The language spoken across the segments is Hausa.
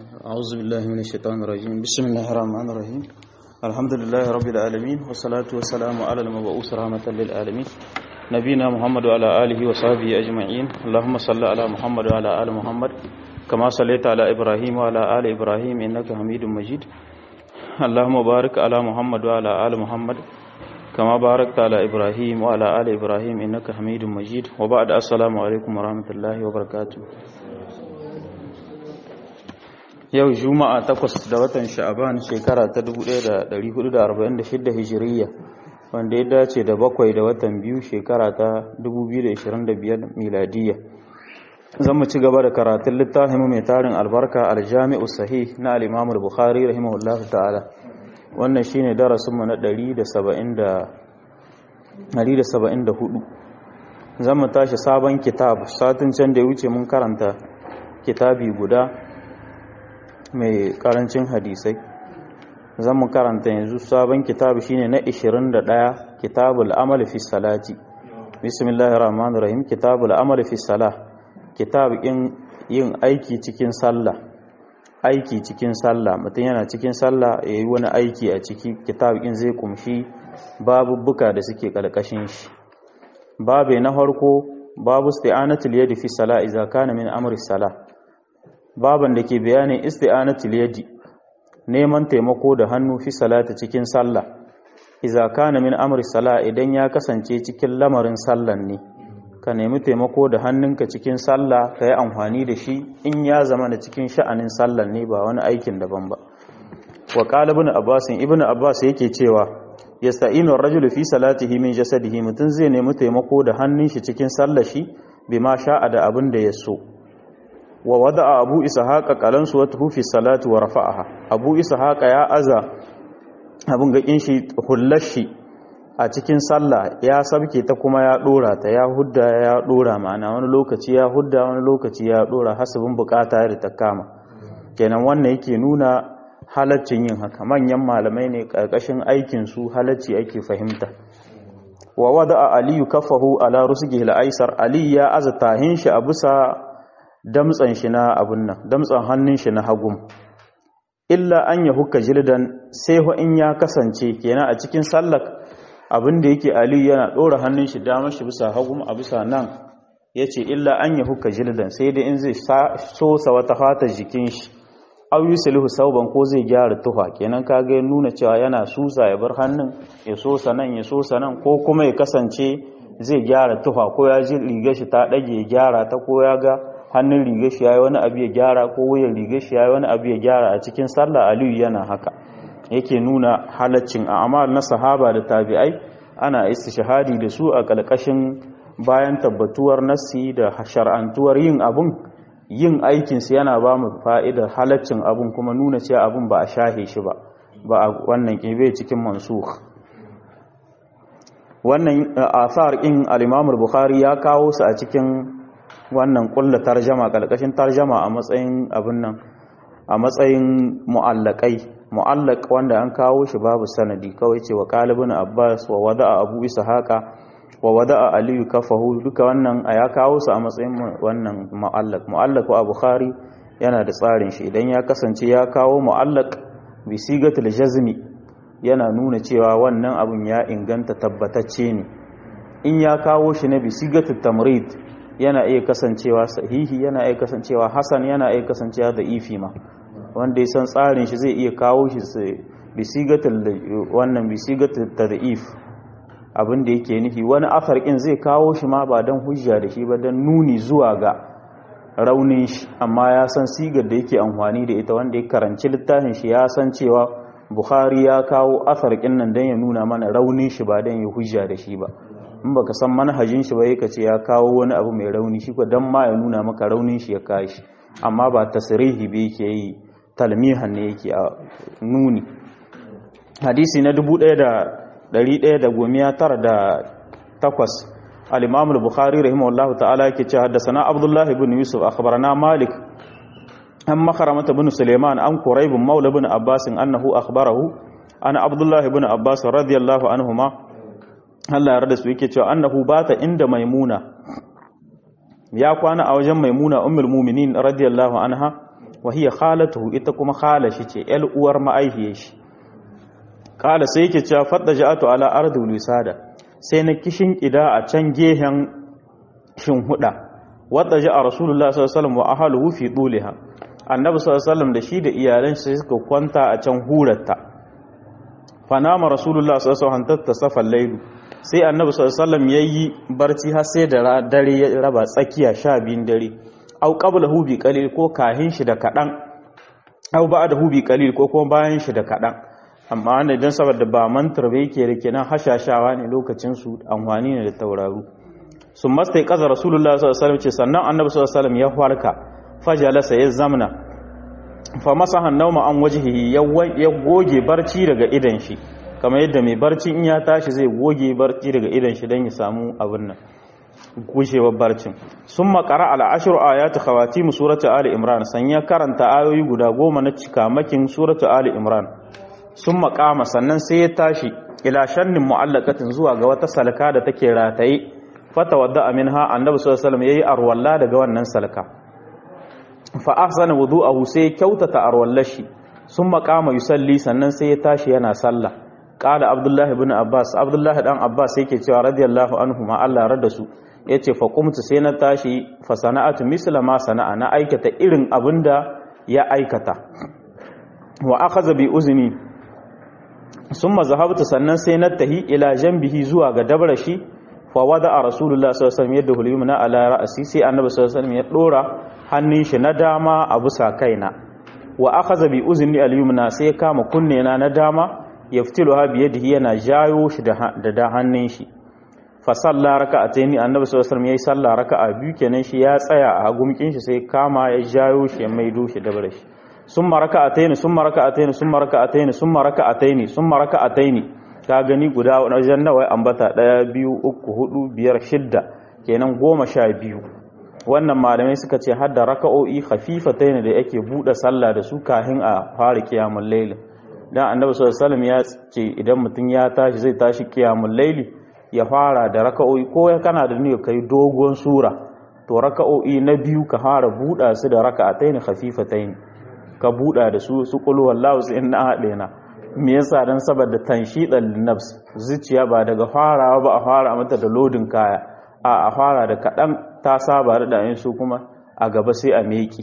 أعوذ بالله من الشيطان الرجيم بسم الله الرحمن الرحيم الحمد لله رب العالمين والصلاة والسلام على المبعوث رحمة للعالمين نبينا محمد وعلى آله وصحبه أجمعين اللهم صل على محمد وعلى آل محمد كما صليت على إبراهيم وعلى آل إبراهيم إنك حميد مجيد اللهم بارك على محمد وعلى آل محمد كما باركت على إبراهيم وعلى آل إبراهيم إنك حميد مجيد وبعد السلام عليكم ورحمة الله وبركاته yau juma'a takwas da watan sha'aban shekara ta 1446 hijiriya wanda ya dace da bakwai da watan biyu shekara ta 2025 miladiya zan mu ci gaba da karatun littafin mai tarin albarka aljami'u sahih na al-imam al-bukhari rahimahullahu ta'ala wannan shine darasin mu na 174 zan mu tashi sabon kitab satin can da ya wuce mun karanta kitabi guda mai karancin hadisai zan mu karanta yanzu sabon kitabu shine na 21 kitabul amal fi salati bismillahir rahmanir rahim kitabul amal fi salah kitab yin aiki cikin sallah aiki cikin sallah mutum yana cikin sallah yayi wani aiki a ciki kitab in zai kumshi babubbuka da suke kalkashin shi babe na farko babu isti'anatul yadi fi salah idza kana min amri salah baban da ke bayanin isti'anatul yadi neman taimako da hannu fi salati cikin sallah idza kana min amri salah idan ya kasance cikin lamarin sallan ne ka nemi taimako da hannunka cikin sallah ka yi amfani da shi in ya zama da cikin sha'anin sallan ne ba wani aikin daban ba wa qala ibn abbas ibn abbas yake cewa yasta'inu ar-rajulu fi salatihi min jasadihi mutun zai nemi taimako da hannun shi cikin sallar shi bima sha'a da abin da ya so wa wada'a abu ishaqa qalansu wa tufi salati wa rafa'aha abu ishaqa ya aza abun ga shi hullashi a cikin sallah ya sabke ta kuma ya dora ta ya hudda ya dora ma'ana wani lokaci ya hudda wani lokaci ya dora hasabin bukata da ta kama kenan wannan yake nuna halaccin yin haka manyan malamai ne karkashin aikin su halacci ake fahimta wa wada'a aliyu kafahu ala rusgihi al-aisar ali ya aza tahin shi a bisa damtsan shi na abun nan damtsan hannun shi na hagum illa an ya hukka jildan sai ho in ya kasance kenan a cikin sallar abin da yake ali yana dora hannun shi damar shi bisa hagum a bisa nan yace illa an ya hukka jildan sai dai in zai sosa wata fatar jikin shi aw yuslihu sauban ko zai gyara tufa kenan kaga ya nuna cewa yana susa ya bar hannun ya sosa nan ya sosa nan ko kuma ya kasance zai gyara tufa ko ya ji rigar shi ta dage ya gyara ta ko ya ga hannun rigar shi yayi wani abu ya gyara ko wuyan rigar shi yayi wani abu ya gyara a cikin sallah aliyu yana haka yake nuna halaccin a'mal na sahaba da tabi'ai ana istishhadi da su a kalkashin bayan tabbatuwar nassi da shar'antuwar yin abun yin aikin su yana ba mu fa'idar halaccin abun kuma nuna cewa abun ba a shahe shi ba ba a wannan kibe cikin mansukh wannan asar in al-Imam al-Bukhari ya kawo su a cikin wannan kulla tarjama kalkashin tarjama a matsayin abin nan a matsayin mu'allakai mu'allaq wanda an kawo shi babu sanadi kawai ce wa qalibun abbas wa wada'a abu ishaqa wa wada'a aliyu kafahu duka wannan a ya kawo su a matsayin wannan mu'allaq mu'allaq wa bukhari yana da tsarin shi idan ya kasance ya kawo mu'allaq bi sigatul jazmi yana nuna cewa wannan abun ya inganta tabbatacce ne in ya kawo shi na bi sigatul tamrid yana iya kasancewa sahihi yana iya kasancewa hasan yana iya kasancewa da ifi ma wanda ya san tsarin shi zai iya kawo shi bisigatul wannan bisigatul tadif abin da yake nufi wani afarkin zai kawo shi ma ba dan hujja da shi ba dan nuni zuwa ga raunin shi amma ya san sigar da yake amfani da ita wanda ya karanci littafin shi ya san cewa Bukhari ya kawo afarkin nan dan ya nuna mana raunin shi ba dan ya hujja da shi ba in baka san manhajin shi ba yake ce ya kawo wani abu mai rauni shi ko dan ma ya nuna maka raunin shi ya kashi amma ba tasrihi ba yake yi talmihan ne yake a nuni hadisi na 1198 al-imam al-bukhari rahimahullahu ta'ala yake ce haddathana abdullah ibn yusuf akhbarana malik an makaramata ibn suleiman an quraib maula ibn abbas annahu akhbarahu ana abdullah ibn abbas radiyallahu anhuma Allah ya rada su yake cewa annahu bata inda maimuna ya kwana a wajen maimuna ummul mu'minin radiyallahu anha wa hiya khalatuhu ita kuma khala shi ce yal uwar ma'aihiyar shi kala sai yake cewa fadda ja'atu ala ardu wisada sai na kishin kida a can gehen shin huda wadda ja'a rasulullah sallallahu alaihi wasallam wa ahluhu fi duliha annabi sallallahu alaihi wasallam da shi da iyalan shi suka kwanta a can huratta fanama rasulullah sallallahu alaihi wasallam tatta safal laylu sai annabi sallallahu alaihi wasallam yayi barci har sai da dare ya raba tsakiya 12 dare au qablahu bi qalil ko kahin shi da kadan au ba'dahu bi qalil ko kuma bayan shi da kadan amma wanda idan saboda ba mantar bai yake rike nan hashashawa ne lokacin su amfani ne da tauraru sun mastai kaza rasulullah sallallahu alaihi wasallam ce sannan annabi sallallahu alaihi wasallam ya farka fajalasa ya zamna fa masahan nauma an wajhihi ya goge barci daga idan shi kamar yadda mai barci in ya tashi zai goge barci daga idan shi dan ya samu abin nan gushewar barcin sun makara al'ashir ayatu khawatimu suratu ali imran san ya karanta ayoyi guda goma na cikamakin suratu ali imran sun makama sannan sai ya tashi ila shannin mu'allaqatin zuwa ga wata salka da take rataye fata wadda minha annabi sallallahu alaihi wasallam yayi arwalla daga wannan salka fa ahsana wudu'ahu sai kyautata arwallashi sun makama yusalli sannan sai ya tashi yana sallah qala abdullahi ibn abbas abdullahi dan abbas yake cewa radiyallahu anhu ma Allah rada su yace fa qumtu sai na tashi fa sana'atu misla ma sana'a na aikata irin abinda ya aikata wa akhadha bi uzni summa zahabtu sannan sai na tahi ila janbihi zuwa ga dabrashi fa wada rasulullah sallallahu alaihi wasallam yadahu al-yumna ala ra'si sai annabi sallallahu alaihi wasallam ya dora hannun shi na dama a bisa kaina wa akhadha bi uzni al-yumna sai ya kama kunne na na dama yaftiluha bi yadihi yana jayo shi da da hannun shi fa salla raka'ataini annabi sallallahu alaihi wasallam yayi salla raka'a biyu kenan shi ya tsaya a gumkin shi sai kama ya jayo shi ya maido shi da bare shi summa raka'ataini summa raka'ataini summa raka'ataini summa raka'ataini summa raka'ataini ka gani guda wajen nawa ambata daya biyu uku hudu biyar shidda kenan goma sha biyu wannan malamai suka ce har da raka'o'i khafifataini da yake bude sallah da su kahin a fara kiyamul layl dan annabi sallallahu alaihi wasallam ya ce idan mutum ya tashi zai tashi kiyamul layli ya fara da raka'o'i ko kana da niyyar kai dogon sura to raka'o'i na biyu ka fara buɗa su da raka'atayn khafifatayn ka buɗa da su su qul wallahu sai inna hadena me yasa dan saboda tanshidan nafs zuciya ba daga farawa ba a fara mata da lodin kaya a a fara da kadan ta saba da yin su kuma a gaba sai a meki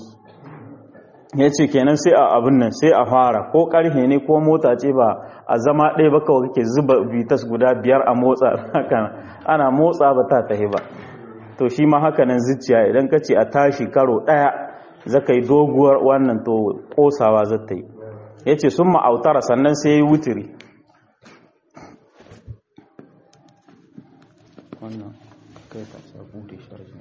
yace kenan sai a abin nan sai a fara ko karhe ne ko mota ce ba a zama ɗaya ba kawai kake zuba bitas guda biyar a motsa haka ana motsa ba ta tahi ba to shi ma haka nan zuciya idan ka ce a tashi karo ɗaya zaka yi doguwar wannan to kosawa za ta yi ya ce sun ma'autara sannan sai ya yi wutiri wannan kai ta sabu da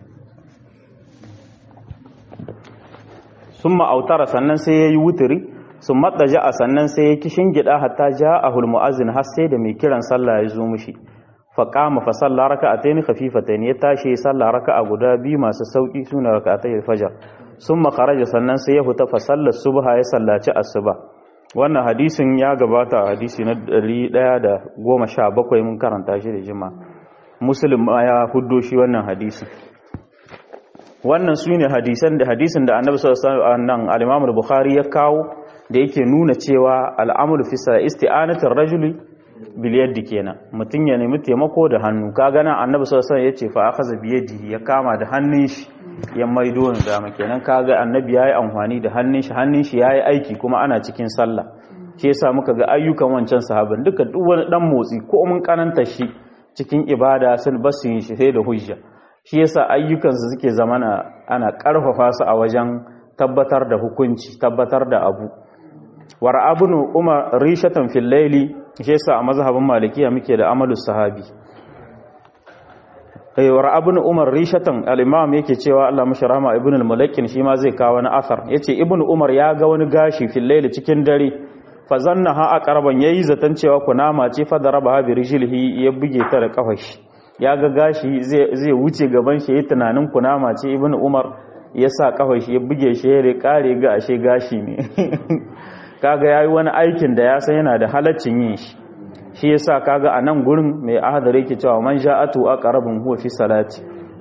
sun ma'autara sannan sai ya yi wutiri sun matsa ja'a sannan sai ya kishin gida hatta ja a hulmu'azin har sai da mai kiran sallah ya zo mushi faƙama fa sallah raka a taini khafifata ne ya tashi ya sallah raka a guda biyu masu sauƙi suna raka a taini fajar sun makaraja sannan sai ya fita fa sallar subha ya sallaci asuba wannan hadisin ya gabata a hadisi na 117 mun karanta shi da jima muslim ya huddo shi wannan hadisin wannan su ne hadisan da hadisin da annabi sallallahu alaihi wasallam al-imam al-bukhari ya kawo da yake nuna cewa al'amul fi isti'anatir rajuli bil yaddi kenan mutun ya nemi taimako da hannu kaga nan annabi sallallahu alaihi wasallam yace fa akhadha bi yadihi ya kama da hannun shi ya maido ni dama kenan kaga annabi yayi amfani da hannun shi hannun shi yayi aiki kuma ana cikin sallah shi yasa muka ga ayyukan wancan sahaban duka duk wani dan motsi ko mun kananta shi cikin ibada sun basu yin shi sai da hujja shi yasa ayyukansu suke zamana ana karfafa su a wajen tabbatar da hukunci tabbatar da abu war abunu umar rishatan fil layli shi yasa a mazhabin malikiya muke da amalus sahabi eh war abunu umar rishatan al-imam yake cewa Allah masharama ibn al-mulakkin shi ma zai kawo wani asar yace ibn umar ya ga wani gashi fil layli cikin dare fa zannaha aqraban yayi zatan cewa kunama ce fa daraba bi rijlihi ya buge ta da kafar shi ya ga gashi zai wuce gaban shi ya tunanin kunama ce ibn umar ya sa kafar shi ya buge shi ya kare ga ashe gashi ne kaga yayi wani aikin da ya san yana da halaccin yin shi shi yasa kaga a nan gurin mai ahadar yake cewa man ja'atu aqrabun huwa fi salati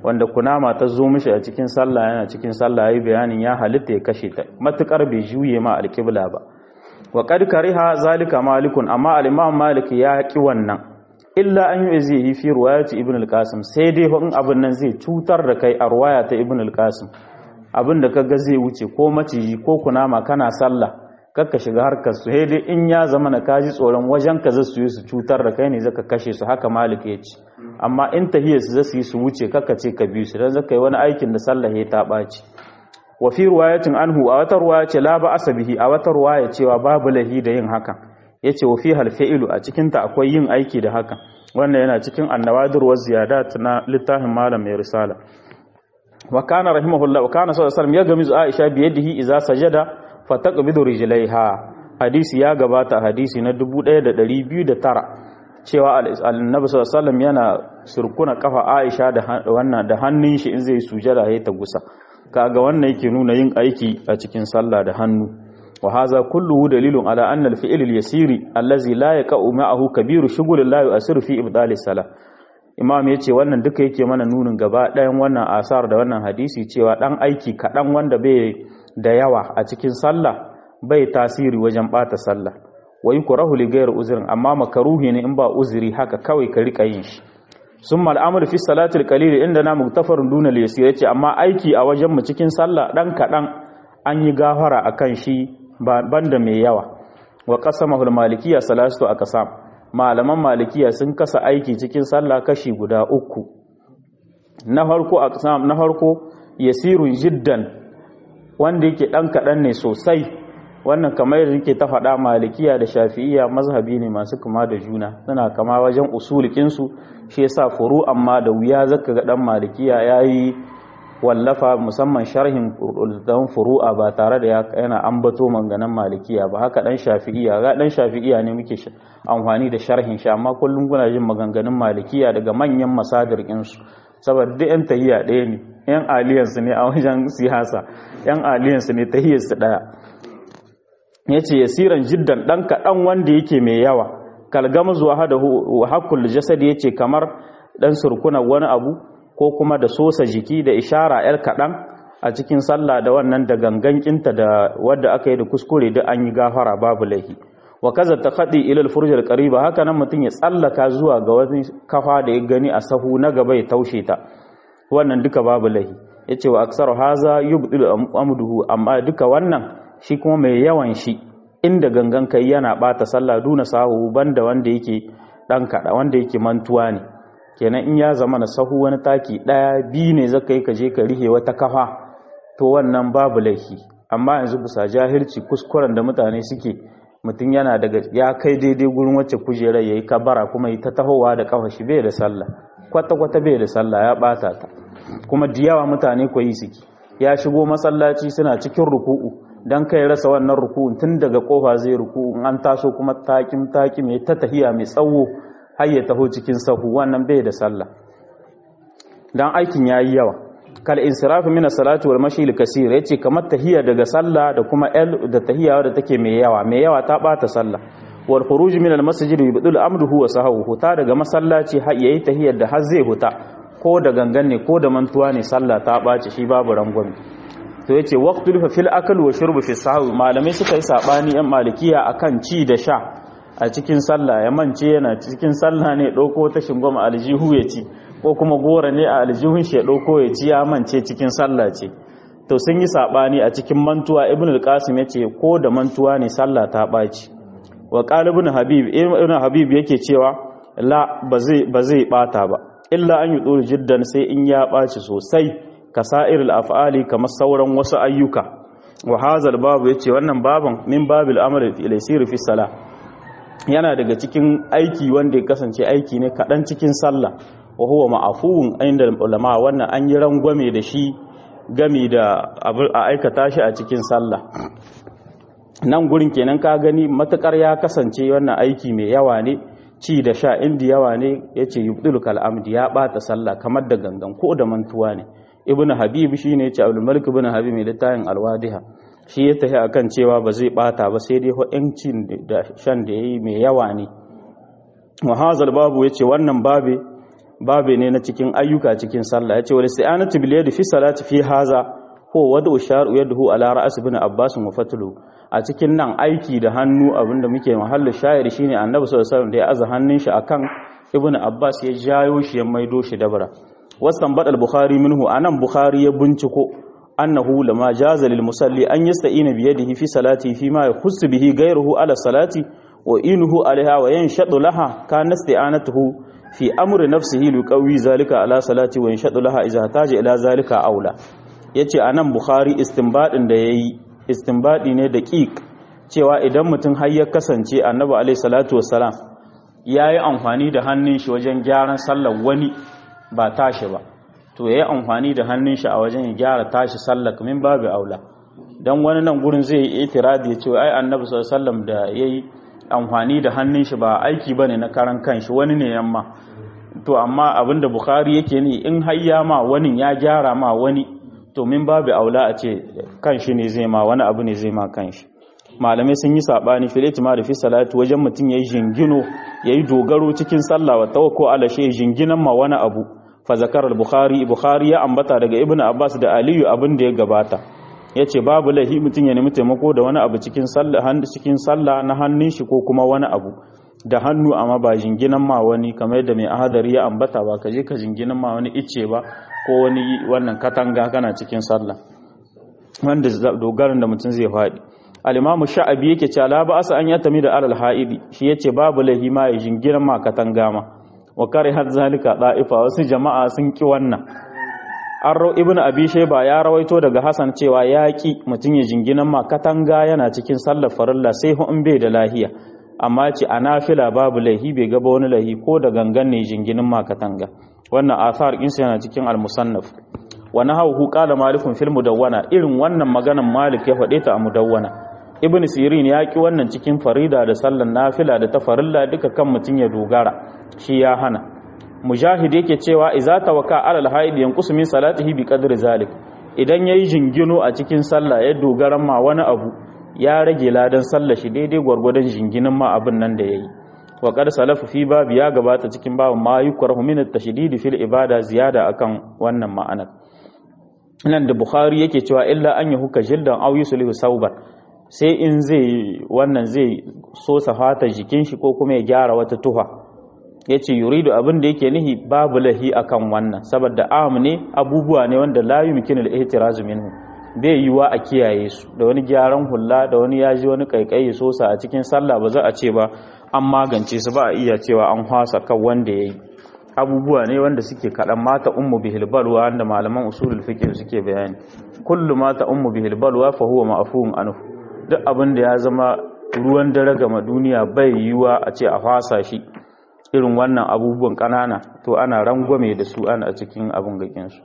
wanda kunama ta zo mishi a cikin sallah yana cikin sallah yayi bayanin ya halitta ya kashe ta matukar bai juye ma alqibla ba wa qad kariha zalika malikun amma al-imam malik ya ki wannan illa an yuzihi fi riwayati ibn al-qasim sai dai in abin nan zai cutar da kai a riwaya ta ibn al-qasim abin da kaga zai wuce ko maciji ko kunama kana sallah kakka shiga harkar su dai in ya zama na kaji tsoron wajen ka zasu yi su cutar da kai ne zaka kashe su haka malik ya ce amma in tahiyar su zasu yi su wuce kakka ce ka bi su dan zaka yi wani aikin da sallah ya ta ɓaci wa fi riwayatin anhu a wata ruwaya ce la ba asabihi a wata ruwaya cewa babu lahi da yin hakan yace wa fi hal fi'lu a cikin ta akwai yin aiki da hakan wannan yana cikin annawadir wa ziyadat na littafin malam mai risala wa kana rahimahullah wa kana sallallahu alaihi wasallam ya gamizu aisha bi yadihi idza sajada fataqbidu rijlaiha hadisi ya gabata hadisi na 1209 cewa annabi sallallahu alaihi wasallam yana surkuna kafa aisha da wannan da hannun shi in zai sujada ya ta gusa kaga wannan yake nuna yin aiki a cikin sallah da hannu wa hadha kulluhu dalilun ala anna al-fi'l al-yasiri allazi la yaqa'u ma'ahu kabiru shughulin la yu'asiru fi ibdali salah imam yace wannan duka yake mana nunin gaba ɗayan wannan asar da wannan hadisi cewa dan aiki kaɗan wanda bai da yawa a cikin sallah bai tasiri wajen bata sallah wai kurahu li ghayr uzrin amma makaruhi ne in ba uzuri haka kawai ka rika yin shi summa al'amru fi salati al-qalil inda na muktafarun duna al-yasir yace amma aiki a wajen mu cikin sallah dan kadan an yi gafara akan shi banda mai yawa wa qasamahu al-malikiyya salatu aqsam malaman malikiya sun kasa aiki cikin sallah kashi guda uku na farko aqsam na farko yasirun jiddan wanda yake dan kadan ne sosai wannan kamar yadda yake ta faɗa malikiya da shafi'iyya mazhabi ne masu kuma da juna suna kama wajen usulikin su shi yasa furu amma da wuya zaka ga dan malikiya yayi wallafa musamman sharhin dan furu'a ba tare da yana ambato manganan malikiya ba haka dan shafi'iyya ga dan shafi'iyya ne muke amfani da sharhin shi amma kullum kuna jin maganganun malikiya daga manyan masadir su saboda duk yan tahiyya ɗaya ne yan aliyansu ne a wajen siyasa yan aliyansu ne tahiyyarsu ɗaya yace yasiran jiddan dan kaɗan wanda yake mai yawa kalgama zuwa hada hakul jasad yace kamar dan surkuna wani abu ko kuma da sosa jiki da ishara yar kaɗan a cikin sallah da wannan da gangankinta da wadda aka yi da kuskure da an yi gafara babu laifi wa kaza ta khadi ila al qariba haka nan mutun ya tsallaka zuwa ga wani kafa da ya gani a sahu na gaba ya taushe ta wannan duka babu laifi yace wa aksaru haza yubdilu amduhu amma duka wannan shi kuma mai yawan shi inda gangan kai yana bata sallah duna sahu banda wanda yake dan kada wanda yake mantuwa ne kenan in ya zama na sahu wani taki daya bi ne zaka yi ka je ka rihe wata kafa to wannan babu laifi amma yanzu bisa jahilci kuskuren da mutane suke mutum yana daga ya kai daidai gurin wacce kujerar yayi kabara kuma yi ta tahowa da kafa shi bai da sallah kwata kwata bai da sallah ya bata ta kuma da yawa mutane koyi suke ya shigo masallaci suna cikin ruku'u dan kai rasa wannan ruku'un tun daga kofa zai ruku'u in an taso kuma takim takim ya ta tahiya mai tsawo har ya taho cikin sahu wannan bai da sallah dan aikin yayi yawa kal insirafu min as-salati wal mashi al-kaseer yace kamar tahiyya daga sallah da kuma el da tahiyya da take mai yawa mai yawa ta bata sallah wal khuruj min al-masjid yubdul amruhu wa sahahu huta daga masallaci har yayi tahiyyar da har zai huta ko da gangan ne ko da mantuwa ne sallah ta bace shi babu rangwame to yace waqtul fa fil akl wa shurb fi sahwi malamai suka yi sabani yan malikiya akan ci da sha a cikin sallah ya mance yana cikin sallah ne dauko ta shingoma aljihu ya ci ko kuma gora ne a aljihun shi ya dauko ya ci ya mance cikin sallah ce to sun yi sabani a cikin mantuwa ibn al-qasim yace ko da mantuwa ne sallah ta baci wa qalibun habib ibn habib yake cewa la ba zai ba zai bata ba illa an yudur jiddan sai in ya baci sosai kasa'irul af'ali kamar sauran wasu ayyuka wa hazal babu yace wannan baban min babil amri ila sirri fi salah yana daga cikin aiki wanda ya kasance aiki ne kadan cikin sallah wa huwa ma'afuwun inda ulama wannan an yi rangwame da shi gami da a aikata shi a cikin sallah nan gurin kenan ka gani matukar ya kasance wannan aiki mai yawa ne ci da sha indi yawa ne yace yubdul kal'amdi ya bata sallah kamar da gangan ko da mantuwa ne ibn habib shine yace abdul malik ibn habib mai littafin alwadiha shi ya tafi akan cewa ba zai bata ba sai dai ho yancin da shan da yayi mai yawa ne wa hazal babu yace wannan babe babe ne na cikin ayyuka cikin sallah yace wal isti'anatu bil yadi fi salati fi haza ko wadu shar'u yadahu ala ra'as ibn abbas wa fatlu a cikin nan aiki da hannu abinda muke mahallu shayar shine annabi sallallahu alaihi wasallam da ya aza hannun shi akan ibn abbas ya jayo shi ya maido shi dabara wasan badal bukhari minhu anan bukhari ya binciko annahu lama jaza lil musalli an yasta'ina bi yadihi fi salati fi ma yakhussu bihi ghayruhu ala salati wa inuhu alaiha wa yanshadu laha kana isti'anatuhu fi amri nafsihi liqawi zalika ala salati wa yanshadu laha idza taja ila zalika aula yace anan bukhari istinbadin da yayi istinbadi ne daqiq cewa idan mutum har ya kasance annabi alaihi salatu wassalam yayi amfani da hannun shi wajen gyaran sallar wani ba tashi ba to yayi amfani da hannun shi a wajen ya gyara tashi sallar min babu aula dan wani nan gurin zai yi itiradi ya ce ai annabi sallallahu alaihi wasallam da yayi amfani da hannun shi ba aiki bane na karan kanshi wani ne yamma to amma abinda bukhari yake ne in hayya ma wani ya gyara ma wani to min babu aula a ce kanshi ne zai ma wani abu ne zai ma kanshi malamai sun yi sabani filati ma da fi salatu wajen mutum yayi jingino yayi dogaro cikin sallah wa tawakko ala shay jinginan ma wani abu fa zakar al-bukhari bukhari ya ambata daga ibnu abbas da aliyu abin da ya gabata yace babu lahi mutum ya nemi taimako da wani abu cikin sallah cikin sallah na hannun shi ko kuma wani abu da hannu amma ba jinginan ma wani kamar yadda mai ahadari ya ambata ba ka je ka jinginan ma wani icce ba ko wani wannan katanga kana cikin sallah wanda dogaran da mutum zai faɗi al-imamu sha'abi yake cewa la ba asa an yatami da alal haidi shi yace babu lahi ma ya jinginan ma katanga ma wa kare har zalika da'ifa wasu jama'a sun ki wannan an rau ibn abi shayba ya rawaito daga hasan cewa yaki mutum ya jinginan ma katanga yana cikin sallar farilla sai hu in bai da lahiya amma ce a nafila babu laihi bai gaba wani laihi ko da gangan ne jinginin ma katanga wannan athar insa yana cikin al-musannaf wa nahawu qala malikun fil mudawwana irin wannan maganan malik ya faɗe ta a mudawwana ibn sirin ya ki wannan cikin farida da sallar nafila da ta farilla duka kan mutum ya dogara shi ya hana mujahid yake cewa iza tawaka alal haid yanqus min salatihi bi qadri zalik idan yayi jingino a cikin sallah ya dogara ma wani abu ya rage ladan sallah shi daidai gwargwadon jinginin ma abin nan da yayi wa qad salafu fi bab ya gabata cikin babin ma yukrahu min at-tashdid fil ibada ziyada akan wannan ma'anar nan da bukhari yake cewa illa an yahuka jildan aw yuslihu sauban sai in zai wannan zai so safata jikin shi ko kuma ya gyara wata tuha ya ce yuridu abin da yake nihi babu lahi akan wannan saboda am ne abubuwa ne wanda la yumkinu al-ihtirazu minhu bai yiwa a kiyaye su da wani gyaran hulla da wani yaji wani kaikayi sosa a cikin sallah ba za a ce ba an magance su ba a iya cewa an hwasa kan wanda yayi abubuwa ne wanda suke kaɗan mata ummu bihil balwa wanda malaman usulul fiqh suke bayani kullu mata ummu bihil balwa fa huwa ma'fuun anhu duk abin da ya zama ruwan dare gama duniya bai yiwa a ce a fasa shi irin wannan abubuwan ƙanana to ana rangwame da su ana cikin abin gakinsu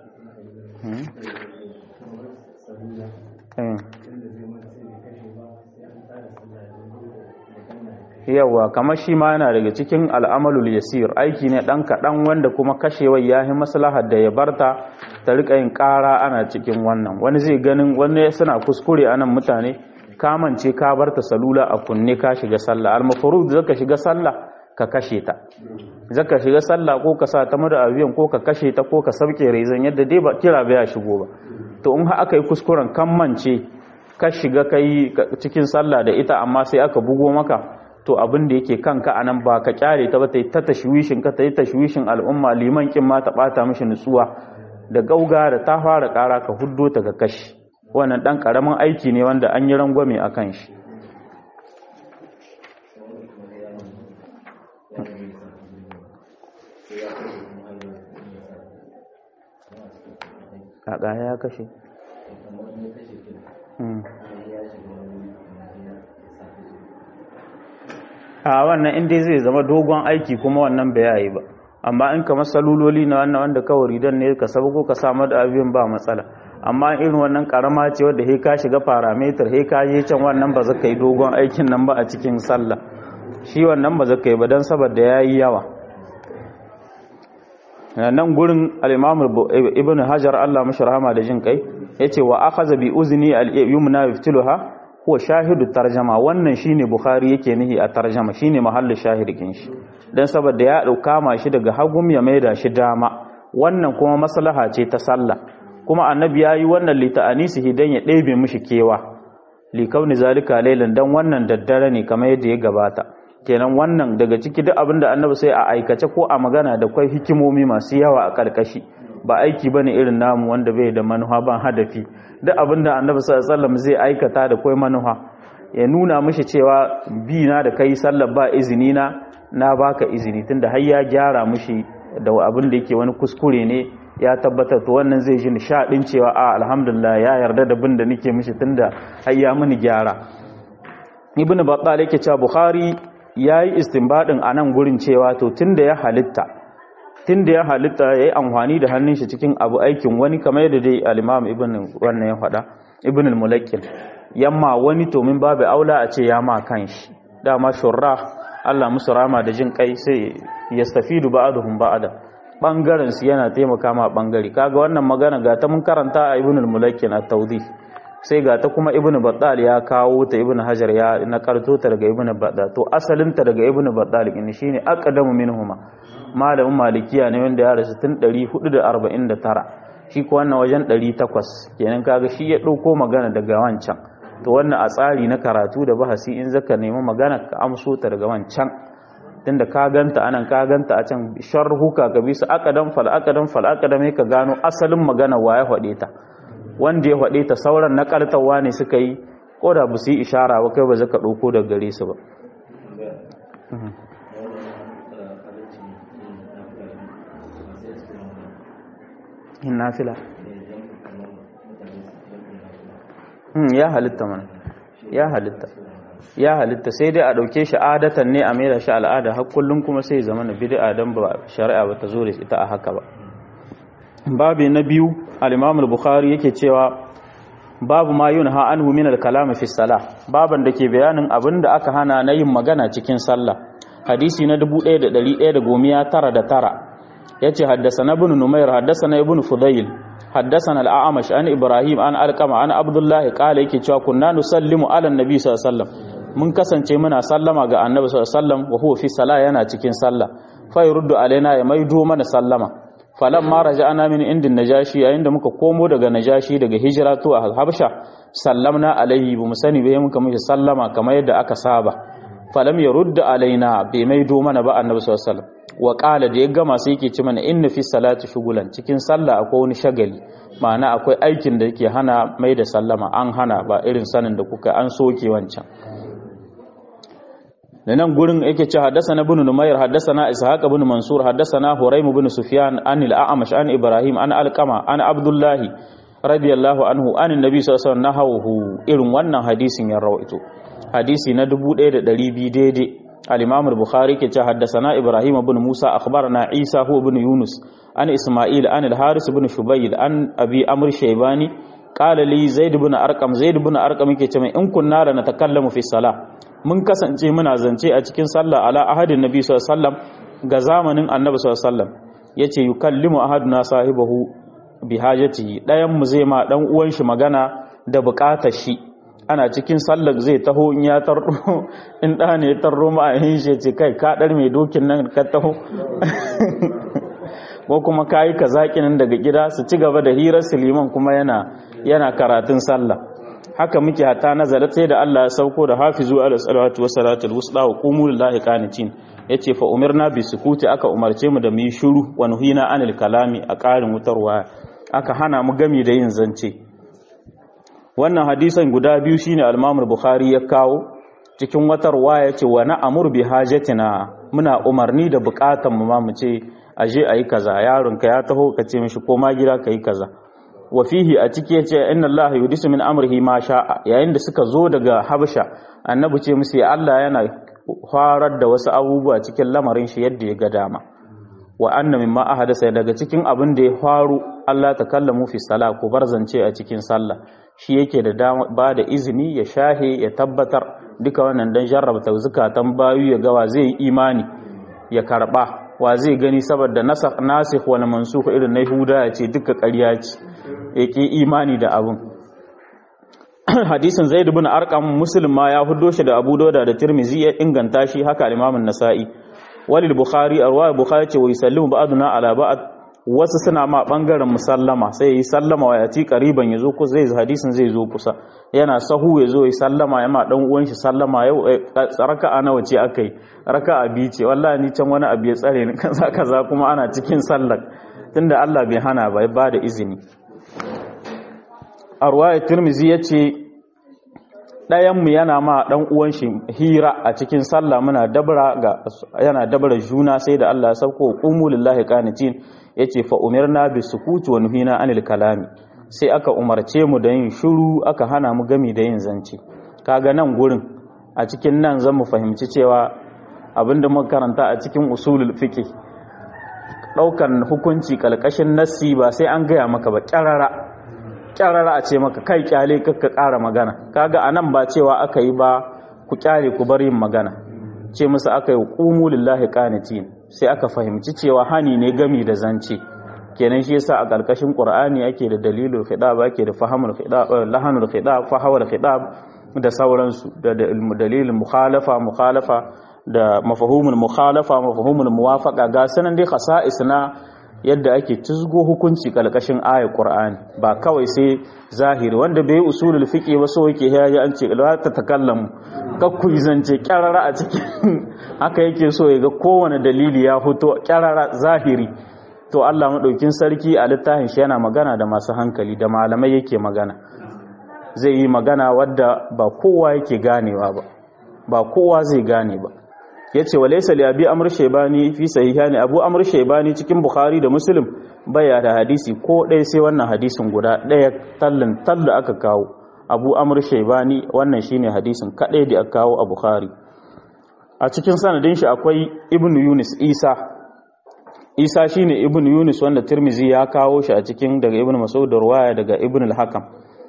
yawa kamar shi ma yana daga cikin al'amalul yasir aiki ne ɗan kaɗan wanda kuma kashewar ya yi maslahar da ya barta ta riƙa yin ƙara ana cikin wannan wani zai ganin wani suna kuskure anan mutane kamance ka barta salula a kunne ka shiga sallah al-mafrud zaka shiga sallah ka kashe ta zaka shiga sallah ko ka sa ta mada aviyan ko ka kashe ta ko ka sauke rezan yadda dai ba kira baya shigo ba to in har aka yi kuskuren kammance ka shiga kai cikin sallah da ita amma sai aka bugo maka to abin da yake kanka anan ba ka kyale ta ba ta ta tashwishin ka ta yi tashwishin al'umma liman kin ma ta bata mishi nutsuwa da gauga da ta fara kara ka huddo ta ga kashi wannan dan karamin aiki ne wanda an yi rangwame akan shi kaka ya kashe a wannan inda zai zama dogon aiki kuma wannan bai yayi ba amma in kamar saluloli na wannan wanda kawai ridan ne ka sabu ko ka samu da abin ba matsala amma irin wannan karama ce wadda he ka shiga parameter he ka je can wannan ba zaka yi dogon aikin nan ba a cikin sallah shi wannan ba zaka yi ba dan saboda yayi yawa nan gurin al-Imam Ibn Hajar Allah mashi rahama da jin kai yace wa akhadha bi uzni al-yumna yaftiluha ko shahidu tarjama wannan shine bukhari yake nihi a tarjama shine mahallin shahidin shi dan saboda ya dauka ma shi daga hagum ya maida shi dama wannan kuma maslaha ce ta sallah kuma annabi yayi wannan li ta'anisihi dan ya ɗebe mishi kewa li kauni zalika laylan dan wannan daddare ne kamar yadda ya gabata kenan wannan daga ciki duk abinda annabi sai a aikace ko a magana da kwai hikimomi masu yawa a karkashi ba aiki bane irin namu wanda bai da manufa ban hadafi duk abinda annabi sallallahu alaihi wasallam zai aikata da kwai manufa ya nuna mishi cewa bi na da kai sallar ba izini na na baka izini tunda har ya gyara mishi da abin da yake wani kuskure ne ya tabbatar to wannan zai ji nishadin cewa a alhamdulillah ya yarda da bin da nake mishi tunda har ya mini gyara ibnu battal yake cewa bukhari yayi istinbadin anan gurin cewa to tunda ya halitta tunda ya halitta yayi amfani da hannun shi cikin abu aikin wani kamar yadda dai al-imam ibn wannan ya faɗa ibn al-mulakkil yamma wani to min babu aula a ce ya ma kanshi dama shurra Allah musu rama da jin kai sai yastafidu ba'dhum ba'da bangaren su yana taimaka ma bangare kaga wannan magana ga ta mun karanta a ibn al-mulakkin at-tawdih sai ga ta kuma ibn battal ya kawo ta ibn hajar ya nakarto ta daga ibn battal to asalin ta daga ibn battal ne shine aqdamu minhuma malamin malikiya ne wanda ya rasu tun 449 shi ko wannan wajen 800 kenan kaga shi ya dauko magana daga wancan to wannan a tsari na karatu da bahasi in zaka nemi magana ka amso ta daga wancan tunda ka ganta anan ka ganta a can sharhuka ka bisa aqdam fal aqdam fal aqdam ka gano asalin magana wa ya faɗe ta wanda ya faɗe ta sauran na kartawa ne suka yi ko da ba su yi ishara ba kai ba zaka ɗauko daga gare su ba in nafila ya halitta mana ya halitta ya halitta sai dai a ɗauke shi adatan ne a maida shi al'ada har kullum kuma sai zama na bid'a dan ba shari'a ba ta zo da ita a haka ba babu na biyu al-Imam al-Bukhari yake cewa babu ma yunha anhu min al-kalam fi salah baban da ke bayanin abinda aka hana na yin magana cikin sallah hadisi na 1199 yace haddathana ibn Numair haddathana ibn Fudayl haddathana al-A'mash an Ibrahim an Alqama an Abdullah qala yake cewa kunna nusallimu ala an-nabi sallallahu alaihi wasallam mun kasance muna sallama ga annabi sallallahu alaihi wasallam wa huwa fi salah yana cikin sallah fa yurdu alaina ya maido mana sallama falan ma raja'ana min indin najashi yayin da muka komo daga najashi daga hijira to a habsha sallamna alaihi bu musani bai muka mishi sallama kamar yadda aka saba falam yarudda alaina bai maido mana ba annabi sallallahu alaihi wasallam wa qala da ya gama sai yake ci mana inna fi salati shugulan cikin sallah akwai wani shagali ma'ana akwai aikin da yake hana mai da sallama an hana ba irin sanin da kuka an soke wancan da nan gurin yake ce haddasana ibn numayr haddasana ishaq ibn mansur haddasana huraym ibn sufyan an al-a'mash an ibrahim an alqama an abdullahi radiyallahu anhu an annabi sallallahu alaihi wasallam irin wannan hadisin ya rawaito hadisi na 1200 daidai al-imam al-bukhari ke ce haddasana ibrahim ibn musa akhbarana isa hu ibn yunus an isma'il an al-haris ibn shubayl an abi amr shaybani qala li zaid ibn arqam zaid ibn arqam yake ce mai in kunna la natakallamu fi salah mun kasance muna zance a cikin sallah ala ahadin nabi sallallahu alaihi wasallam ga zamanin annabi sallallahu alaihi wasallam yace yukallimu ahaduna sahibahu bi hajatihi dayan mu zai ma dan uwan shi magana da bukatar shi ana cikin sallar zai taho in ya tarro in da ne ya tarro ma a yin shi ce kai ka dar mai dokin nan ka taho ko kuma kayi ka nan daga gida su ci gaba da hirar siliman kuma yana yana karatun sallah haka muke hata nazarat sai da Allah ya sauko da hafizu ala salawatu wassalatu alwusta wa qumu lillahi qanitin yace fa umirna bi sukuti aka umarce mu da mu yi shiru wa nuhina anil kalami a ƙarin wutarwa aka hana mu gami da yin zance wannan hadisan guda biyu shine al-Imam bukhari ya kawo cikin watar waya yace wa na'mur bi hajatina muna umarni da bukatan mu ma mu ce aje ayi kaza yaron ka ya taho ka ce mishi koma gida kai kaza wa fihi a ciki yace inna allaha yudisu min amrihi ma sha'a yayin da suka zo daga habasha annabi ce musu ya Allah yana farar da wasu abubuwa cikin lamarin shi yadda ya ga dama wa anna mimma ahadasa daga cikin abin da ya faru Allah ta kallamu fi sala ku bar zance a cikin sallah shi yake da dama ba da izini ya shahe ya tabbatar duka wannan dan jarrabta zukatan bayu ya gawa zai yi imani ya karba wa zai gani saboda nasakh nasikh wal mansukh irin na Yahuda ya ce duka ƙarya ce yake imani da abun hadisin zaid ibn arqam muslim ma ya huddo shi da abu dauda da tirmizi ya inganta shi haka al-imam an-nasa'i walil bukhari arwa bukhari ce wa yusallimu ba'duna ala ba'd wasu suna ma bangaren musallama sai yi sallama wa yati qariban yazo ku zai hadisin zai zo kusa yana sahu yazo yi sallama ya ma dan uwan shi sallama yau raka'a nawa ce akai raka'a bi ce wallahi ni can wani abu ya tsare ni kaza kaza kuma ana cikin sallar tunda Allah bai hana ba ba da izini arwaya tirmizi yace ɗayan mu yana ma dan uwan shi hira a cikin sallah muna dabra ga yana dabra juna sai da Allah ya sauko qumu lillahi qanitin yace fa umirna bis sukuti wa nuhina anil kalami sai aka umarce mu da yin shiru aka hana mu gami da yin zance kaga nan gurin a cikin nan zan mu fahimci cewa abinda muka karanta a cikin usulul fiqh daukan hukunci kalkashin nassi ba sai an gaya maka ba kyarara kyarara a ce maka kai kyale kakka ƙara magana kaga anan ba cewa aka yi ba ku kyale ku bar yin magana ce musu aka yi qumu lillahi qanitin sai aka fahimci cewa hani ne gami da zance kenan shi yasa a ƙarƙashin qur'ani ake da dalilul khidab ake da fahamul khidab lahanul khidab fahawul khidab da sauransu da dalilin mukhalafa mukhalafa da mafahumul mukhalafa mafahumul muwafaqa ga sanan dai khasa'is na yadda ake tuzgo hukunci ƙarƙashin ayar qur'ani ba kawai sai zahiri wanda bai usulul fiqi ba so yake yayi an ce la ta takallamu kakku zance kyarara a cikin haka yake so ya ga kowane dalili ya fito kyarara zahiri to Allah maɗaukin sarki a littafin shi yana magana da masu hankali da malamai yake magana zai yi magana wadda ba kowa yake ganewa ba ba kowa zai gane ba yace walaysa li abi amr shaybani fi sahihani abu amr shaybani cikin bukhari da muslim baya da hadisi ko ɗaya sai wannan hadisin guda ɗaya tallin talla aka kawo abu amr shaybani wannan shine hadisin kadai da aka kawo a bukhari a cikin sanadin shi akwai ibn yunus isa isa shine ibn yunus wanda tirmizi ya kawo shi a cikin daga ibn mas'ud da ruwaya daga ibn al-hakam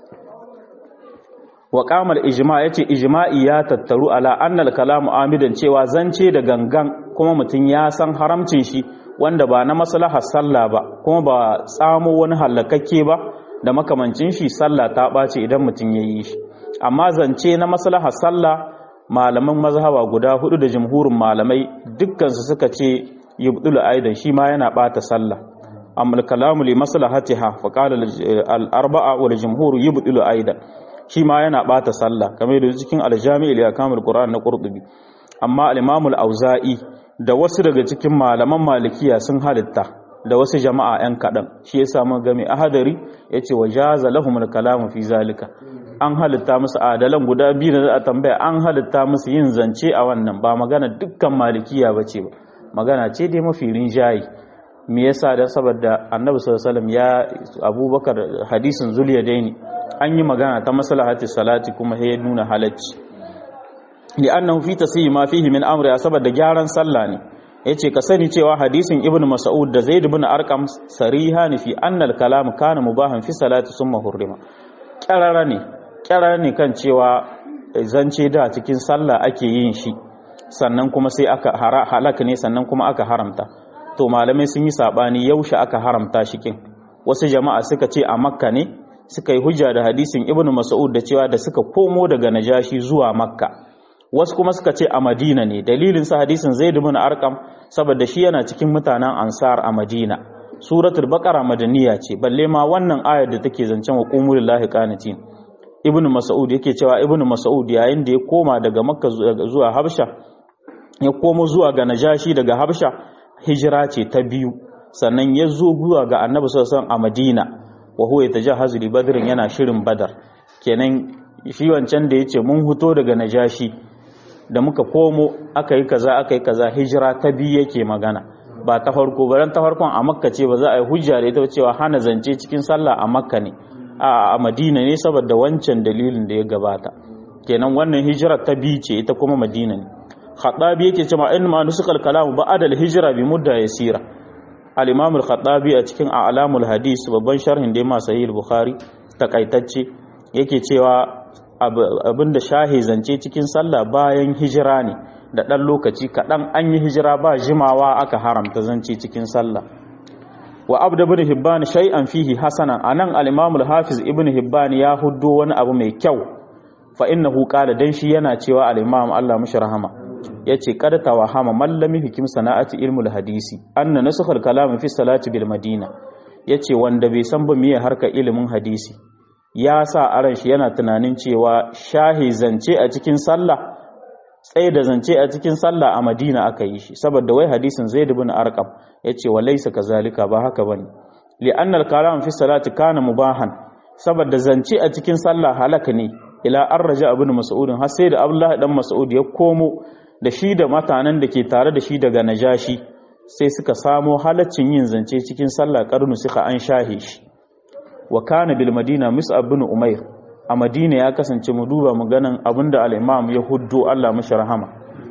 wa qama al-ijma yace ijma'i ya tattaru ala anna al-kalamu amidan cewa zance da gangan kuma mutun ya san haramcin shi wanda ba na maslahar sallah ba kuma ba tsamo wani halakakke ba da makamancin shi sallah ta ɓace idan mutun yayi shi amma zance na maslahar sallah malaman mazhaba guda hudu da jumhurin malamai dukkansu suka ce yubdulu aidan shi ma yana bata sallah amma kalamu li maslahatiha fa qala al arba'a wal jumhur yubdulu aidan shi ma yana bata sallah kamar da cikin al jami' li akamul qur'an na qurtubi amma al imam al auza'i da wasu daga cikin malaman malikiya sun halitta da wasu jama'a yan kadan shi yasa mun ga mai ahadari yace wajaza lahum al kalamu fi zalika an halitta musu adalan guda biyu da za a tambaya an halitta musu yin zance a wannan ba magana dukkan malikiya bace ba magana ce dai mafi rinjayi me yasa da saboda annabi sallallahu alaihi wasallam ya abubakar hadisin zuliyadaini an yi magana ta maslahati salati kuma ya nuna halacci li'annahu fi tasyi ma fihi min amri saboda gyaran sallah ne yace ka sani cewa hadisin ibnu mas'ud da zaid ibn arqam sarihan fi anna al-kalam kana mubahan fi salati summa hurrima kyarara ne kyarara ne kan cewa zance da cikin sallah ake yin shi sannan kuma sai aka halaka ne sannan kuma aka haramta to malamai sun yi sabani yaushe aka haramta shi kin wasu jama'a suka ce a makka ne suka yi hujja da hadisin ibnu mas'ud da cewa da suka komo daga najashi zuwa makka wasu kuma suka ce a madina ne dalilin sa hadisin zaid ibn arqam saboda shi yana cikin mutanen ansar a madina suratul baqara madaniya ce balle ma wannan ayar da take zancen wa qumul lillahi qanitin ibnu mas'ud yake cewa ibnu mas'ud yayin da ya koma daga makka zuwa habsha ya komo zuwa ga najashi daga habsha hijira ce ta biyu sannan ya zo zuwa ga annabi sallallahu a madina wa huwa yatajahazu li badrin yana shirin badar kenan shi wancan da yace mun huto daga najashi da muka komo aka yi kaza aka yi kaza hijira ta biyu yake magana ba ta farko ba ta farkon a makka ce ba za a yi hujja da ita cewa hana zance cikin sallah a makka ne a madina ne saboda wancan dalilin da ya gabata kenan wannan hijira ta biyu ce ita kuma madina ne khattabi yake cewa in ma nusukal kalam ba'da al-hijra bi mudda yasira al-imam al-khattabi a cikin a'lamul hadis babban sharhin da ma sahih al-bukhari takaitacce yake cewa abinda shahi zance cikin sallah bayan hijira ne da dan lokaci kadan an yi hijira ba jimawa aka haramta zance cikin sallah wa abd ibn hibban shay'an fihi hasanan anan al-imam al-hafiz ibn hibban ya huddo wani abu mai kyau fa innahu qala dan shi yana cewa al-imam Allah mushi rahama yace qad tawahama mallami hikim sana'ati ilmul hadisi anna nasakhal kalam fi salati bil madina yace wanda bai san ba miye harka ilimin hadisi ya sa aran shi yana tunanin cewa shahi zance a cikin sallah tsaye da zance a cikin sallah a madina aka yi shi saboda wai hadisin zaid ibn arqam yace wa laysa kazalika ba haka bane li anna al kalam fi salati kana mubahan saboda zance a cikin sallah halaka ne ila an raja ibn mas'ud har sai da abdullahi dan mas'ud ya komo da shi da matanen da ke tare da shi daga najashi sai suka samo halaccin yin zance cikin sallah karnu suka an shahe shi wa kana bil madina mus'ab bin umair a madina ya kasance mu duba mu ganin abinda al-imam ya huddo Allah mashi rahama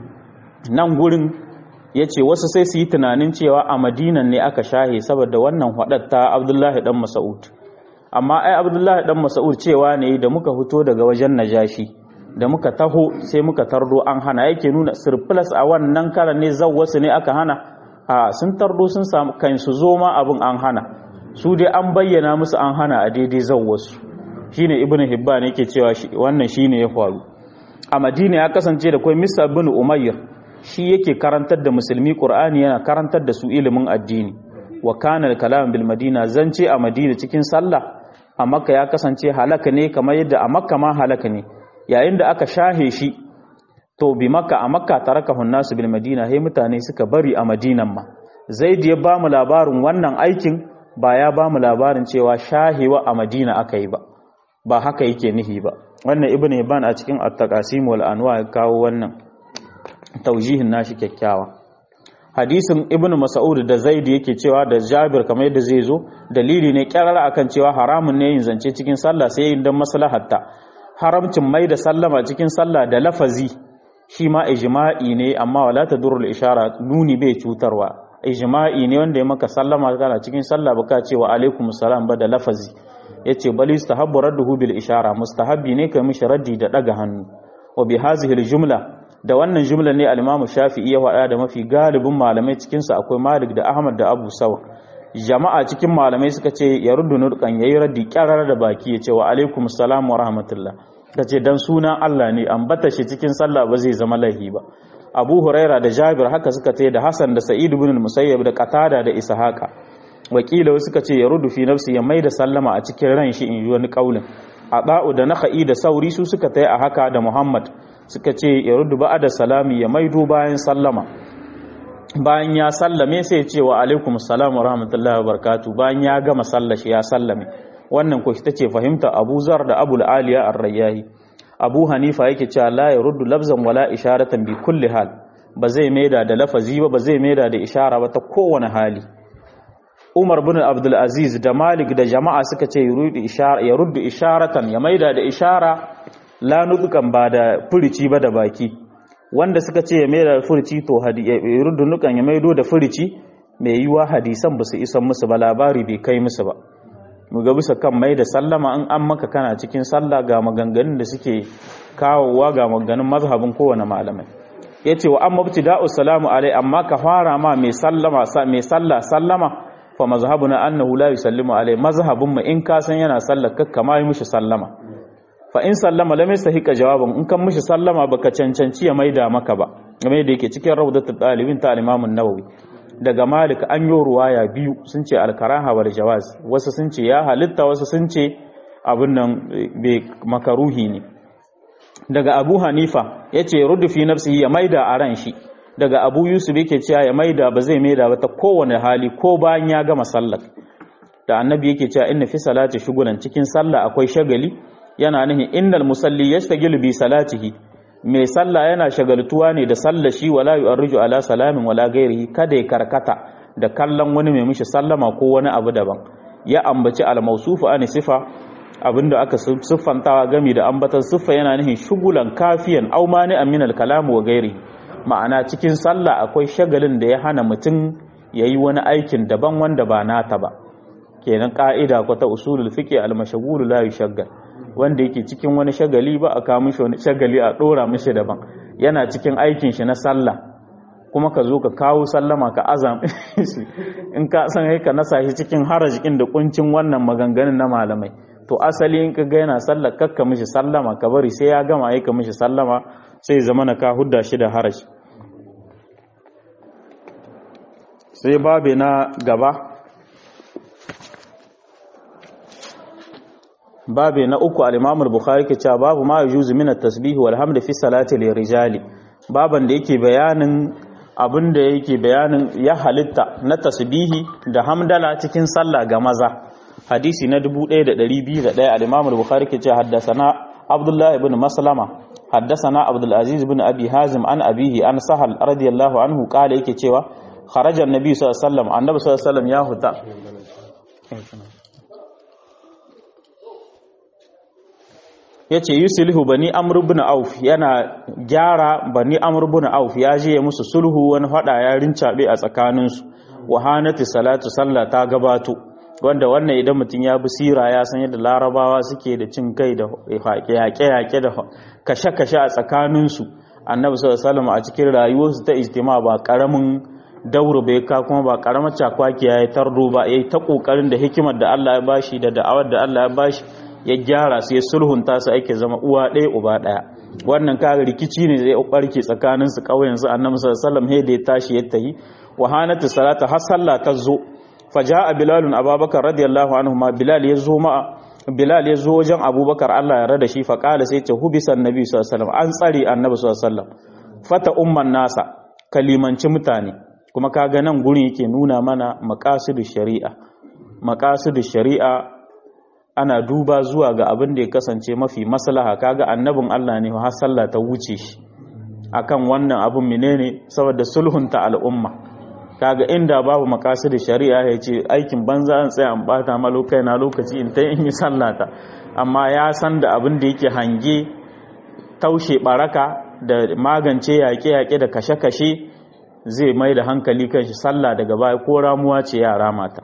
nan gurin yace wasu sai su yi tunanin cewa a madinan ne aka shahe saboda wannan hadatta abdullahi dan mas'ud amma ai abdullahi dan mas'ud cewa ne da muka fito daga wajen najashi da muka taho sai muka tardo an hana yake nuna surplus a wannan karan ne zawwasu ne aka hana a sun tardo sun samu kan su zo ma abin an hana su dai an bayyana musu an hana a daidai zawwasu shine ibnu hibban yake cewa wannan shine ya faru a madina ya kasance da kai misa bin umayr shi yake karantar da musulmi qur'ani yana karantar da su ilimin addini wa kana al-kalam bil madina zance a madina cikin sallah a makka ya kasance halaka ne kamar yadda a makka ma halaka ne yayin da aka shahe shi to bi makka a makka tarakahu nasu bil madina sai mutane suka bari a madinan ma zaid ya ba mu labarin wannan aikin ba ya ba mu labarin cewa shahewa a madina aka yi ba ba haka yake nihi ba wannan ibnu hibban a cikin at-taqasim wal anwa ya kawo wannan taujihin nashi kyakkyawa hadisin ibnu mas'ud da zaid yake cewa da jabir kamar yadda zai zo dalili ne kyarara akan cewa haramun ne yin zance cikin sallah sai yin dan maslahatta haramcin mai da sallama cikin sallah da lafazi shi ma ijma'i ne amma wala tadurrul ishara nuni bai cutarwa ijma'i ne wanda ya maka sallama kana cikin sallah baka ce wa alaikum salam ba da lafazi yace bal yustahabbu radduhu bil ishara mustahabbi ne kai mishi raddi da daga hannu wa bi hadhihi al jumla da wannan jumla ne al-Imam Shafi'i ya faɗa da mafi galibin malamai cikin su akwai Malik da Ahmad da Abu Sawa jama'a cikin malamai suka ce ya ruddu nurkan yayi raddi kyarar da baki yace wa alaikum salam wa rahmatullah kace dan sunan Allah ne ambata shi cikin sallah ba zai zama laihi ba Abu Huraira da Jabir haka suka ce da Hassan da Sa'id ibn Musayyab da Qatada da Ishaqa wakila suka ce ya ruddu fi nafsi ya maida sallama a cikin ran shi in yi wani kaulin Aba'u da Nakhai da Sauri su suka tayi a haka da Muhammad suka ce ya ruddu ba'da salami ya maido bayan sallama bayan ya sallame sai ya ce wa alaikum assalam wa rahmatullahi wa barakatuh bayan ya gama sallashi ya sallame wannan ko ita ce fahimta Abu Zar da Abu Aliya Ar-Rayyahi Abu Hanifa yake cewa la yaruddu lafzan wala isharatan bi kulli hal ba zai maida da lafazi ba ba zai maida da ishara ba ta kowane hali Umar bin Abdul Aziz da Malik da jama'a suka ce yaruddu ishara yaruddu isharatan ya maida da ishara la nudukan ba da furici ba da baki wanda suka ce ya maida da furici to yaruddu nukan ya maido da furici mai yiwa hadisan ba su isan musu ba labari bai kai musu ba mu ga bisa kan mai da sallama in an maka kana cikin sallah ga maganganun da suke kawowa ga maganganun mazhabin kowane malamai yace wa amma ibtida'u salamu alai amma ka fara ma mai sallama mai sallah sallama fa mazhabuna annahu la yusallimu alai mazhabun mu in ka san yana sallar kakka ma yi mishi sallama fa in sallama lam yastahiqa jawaban in kan mishi sallama baka cancanci ya maida maka ba game da yake cikin rawdatul talibin ta al-imam an-nawawi daga malik an yi ruwaya biyu sun ce alkaraha wal jawaz wasu sun ce ya halitta wasu sun ce abin nan bai makaruhi ne daga abu hanifa ya ce rudu fi nafsihi ya maida a ran shi daga abu yusuf yake cewa ya maida ba zai maida ba ta kowane hali ko bayan ya gama sallar da annabi yake cewa inna fi salati shugulan cikin sallah akwai shagali yana nihin innal musalli yastagilu bi salatihi mai sallah yana shagaltuwa ne da sallah shi wala yu'arriju ala salamin wala ghairihi kada ya karkata da kallon wani mai mishi sallama ko wani abu daban ya ambaci al-mawsufu an sifa abinda aka siffantawa gami da ambatan siffa yana nihin shugulan kafiyan aw mani min al-kalam wa ghairihi ma'ana cikin sallah akwai shagalin da ya hana mutum yayi wani aikin daban wanda ba nata ba kenan ka'ida ko ta usulul fiqh al-mashghul la yushaggal wanda yake cikin wani shagali ba a kawo mishi wani shagali a dora mishi daban yana cikin aikin shi na sallah kuma ka zo ka kawo sallama ka azam shi in ka san kai ka nasa shi cikin harajikin da kuncin wannan maganganun na malamai to asali in ka ga yana sallar kakka mishi sallama ka bari sai ya gama aika mishi sallama sai zama na ka hudda shi da haraji sai babe na gaba babe na uku al-Imam al-Bukhari ke cewa babu ma yujuzu min at-tasbih wal hamd fi salati lirijali baban da yake bayanin abin da yake bayanin ya halitta na tasbihi da hamdala cikin sallah ga maza hadisi na 1201 al-Imam al-Bukhari ke cewa haddathana Abdullah ibn Maslama haddathana Abdul Aziz ibn Abi Hazim an abihi an Sahal radiyallahu anhu kala yake cewa kharaja an-nabi sallallahu alaihi wasallam annabi sallallahu alaihi wasallam ya huta ya ce yusulhu bani amr ibn auf yana gyara bani amr ibn auf ya je ya musu sulhu wani fada ya rincabe a tsakaninsu wahanati salatu sallah ta gabato wanda wannan idan mutum ya bi sira ya san yadda larabawa suke da cin kai da yaƙe-yaƙe da kashe-kashe a tsakaninsu annabi sallallahu a cikin rayuwarsu ta ijtima ba karamin dauro bai ka kuma ba karamar cakwaki ya yi tardo ba yayi ta kokarin da hikimar da Allah ya bashi da da'awar da Allah ya bashi ya gyara su ya sulhunta su ake zama uwa ɗaya uba ɗaya wannan kaga rikici ne zai barke tsakanin su ƙauyen su annabi sallallahu alaihi da ya tashi ya tayi wa hanatu salata har sallah ta zo faja'a bilalun abubakar radiyallahu anhu ma bilal ya zo ma bilal ya zo wajen abubakar Allah ya rada shi fa qala sai ce hubisa annabi sallallahu alaihi wasallam an tsare annabi sallallahu alaihi wasallam fata umman nasa kalimanci mutane kuma kaga nan gurin yake nuna mana maqasidu shari'a maqasidu shari'a ana duba zuwa ga abin da ya kasance mafi maslaha kaga annabin Allah ne har sallah ta wuce shi akan wannan abin menene saboda sulhunta al'umma kaga inda babu makasid shari'a ya ce aikin banza an tsaya an bata ma lokai na lokaci in ta in yi sallata amma ya san da abin da yake hange taushe baraka da magance yaƙe-yaƙe da kashe-kashe zai mai da hankali kan shi sallah daga baya ko ramuwa ce yara mata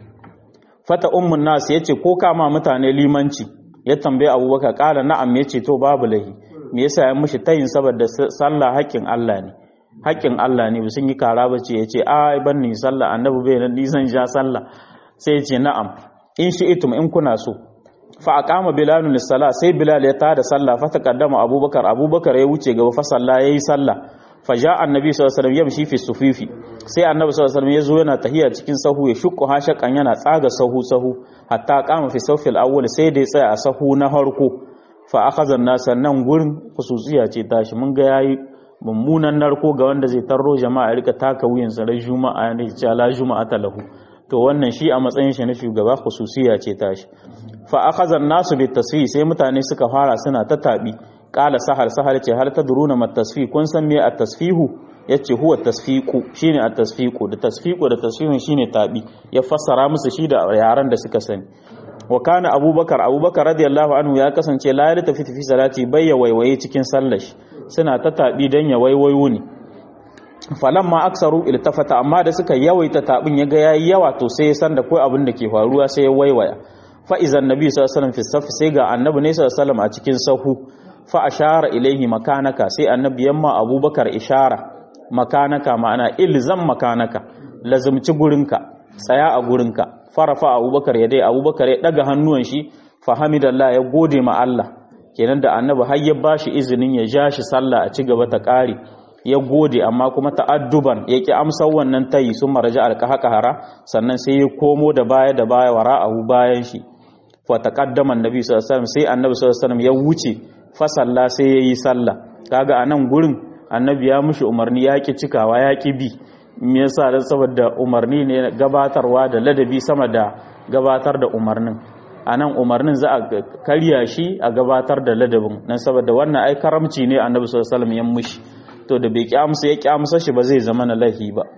fata ummun nas yace ko kama mutane limanci ya tambaye abubakar kala na'am yace to babu lahi me yasa ya mushi tayin saboda sallah haƙƙin Allah ne haƙƙin Allah ne sun yi kara bace yace ai ban ni sallah annabi bai nan nisan ja sallah sai yace na'am in shi itum in kuna so fa aqama bilalun lis-salah sai bilal ya tada sallah fa taqaddama abubakar abubakar ya wuce gaba fa sallah yayi sallah faja annabi sallallahu alaihi wasallam yamshi fi sufifi sai annabi sallallahu alaihi wasallam yazo yana tahiya cikin sahu ya shukku hashakan yana tsaga sahu sahu hatta qama fi sawfil awwal sai dai tsaya a sahu na harko fa akhadha an-nas nan gurin khususiya ce tashi mun ga yayi mummunan narko ga wanda zai tarro jama'a rika taka wuyan sa ran juma'a ne ce la juma'a lahu to wannan shi a matsayin shi na shugaba khususiya ce tashi fa akhadha an-nas bi tasfi sai mutane suka fara suna ta tabi kala sahal sahal ce hal tadruna mat tasfih kun san me at tasfihu yace huwa tasfiqu shine at tasfiqu da tasfiqu da tasfihun shine tabi ya fassara musu shi da yaran da suka sani wa kana abubakar abubakar radiyallahu anhu ya kasance la ya tafi fi salati bayya waiwaye cikin sallar suna ta tabi dan ya waiwayo ne falamma aksaru iltafata amma da suka yawaita tabin ya ga yayi yawa to sai ya san da kai abin da ke faruwa sai ya waiwaya fa izan nabi sallallahu alaihi wasallam fi saf sai ga annabi ne sallallahu alaihi wasallam a cikin sahu fa ashara ilaihi makanaka sai annabi yamma abubakar ishara makanaka ma'ana ilzam makanaka lazumci gurinka tsaya a gurinka farafa abubakar ya dai abubakar ya daga hannuwan shi fa hamidallah ya gode ma Allah kenan da annabi har ya bashi izinin ya ja shi sallah a ci gaba ta kare ya gode amma kuma ta'adduban ya ki amsa wannan tayi sun maraja alqahqahara sannan sai ya komo da baya da baya wara'ahu bayan shi fa taqaddama annabi sallallahu alaihi wasallam sai annabi sallallahu alaihi wasallam ya wuce fasalla sai ya yi sallah kaga a nan gurin annabi ya mushi umarni ya ki cikawa ya ki bi me yasa dan saboda umarni ne gabatarwa da ladabi sama da gabatar da umarnin a nan umarnin za a karya shi a gabatar da ladabin nan saboda wannan ai karamci ne annabi sallallahu alaihi wasallam ya mushi to da bai ki amsa ya ki amsa shi ba zai zama na lahi ba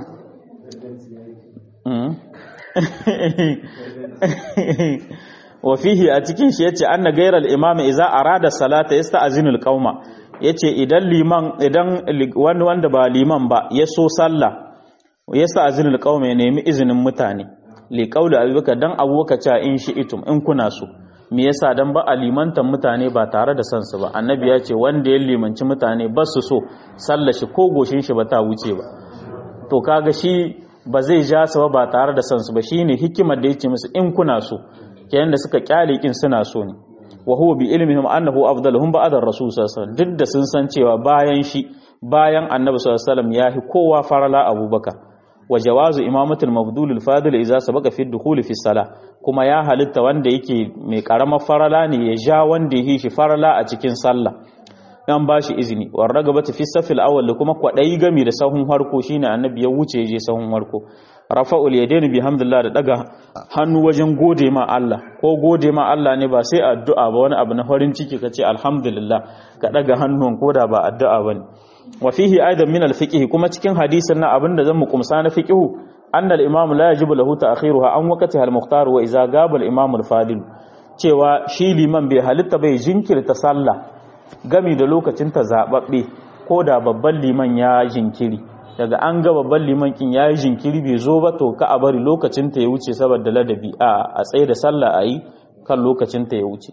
wa fihi a cikin shi yace anna gairal imam idza arada salata yasta'zinu alqauma yace idan liman idan wani wanda ba liman ba ya so sallah yasta'zinu alqauma ya nemi izinin mutane li qauli abubakar dan abubakar cha in shi itum in kuna so me yasa dan ba a limantan mutane ba tare da sansu ba annabi ya ce wanda ya limanci mutane ba su so sallashi ko goshin shi ba ta wuce ba to kaga shi ba zai ja su ba tare da sansu ba shine hikimar da yake musu in kuna so kenan da suka kyale kin suna so ne wa huwa bi ilmihim annahu afdaluhum ba'da ar-rasul sallallahu alaihi wasallam duk da sun san cewa bayan shi bayan annabi sallallahu alaihi wasallam yahi kowa farala abubakar wa jawazu imamatul mabdul al-fadil idza sabaqa fi ad-dukhul fi salah kuma ya halitta wanda yake mai karamar farala ne ya ja wanda yake shi farala a cikin sallah dan bashi izini war ragabatu fi safil awwal kuma kwadai gami da sahun harko shine annabi ya wuce ya je sahun harko rafa'ul yadaini bihamdillah da daga hannu wajen gode ma Allah ko gode ma Allah ne ba sai addu'a ba wani abu na farin ciki kace alhamdulillah ka daga hannun koda ba addu'a bane wa fihi aidan min al-fiqh kuma cikin hadisin na abinda zan mu kumsa na fiqh anna al-imam la yajibu lahu ta'khiruha an waqtiha al-mukhtar wa idza gaba al-imam al-fadil cewa shi liman bai halitta bai jinkirta sallah gami da lokacin ta zababbe ko da babban liman ya jinkiri daga an ga babban liman kin ya yi jinkiri bai zo ba to ka a bari lokacin ta ya wuce saboda ladabi a a tsaye da sallah a yi kan lokacin ta ya wuce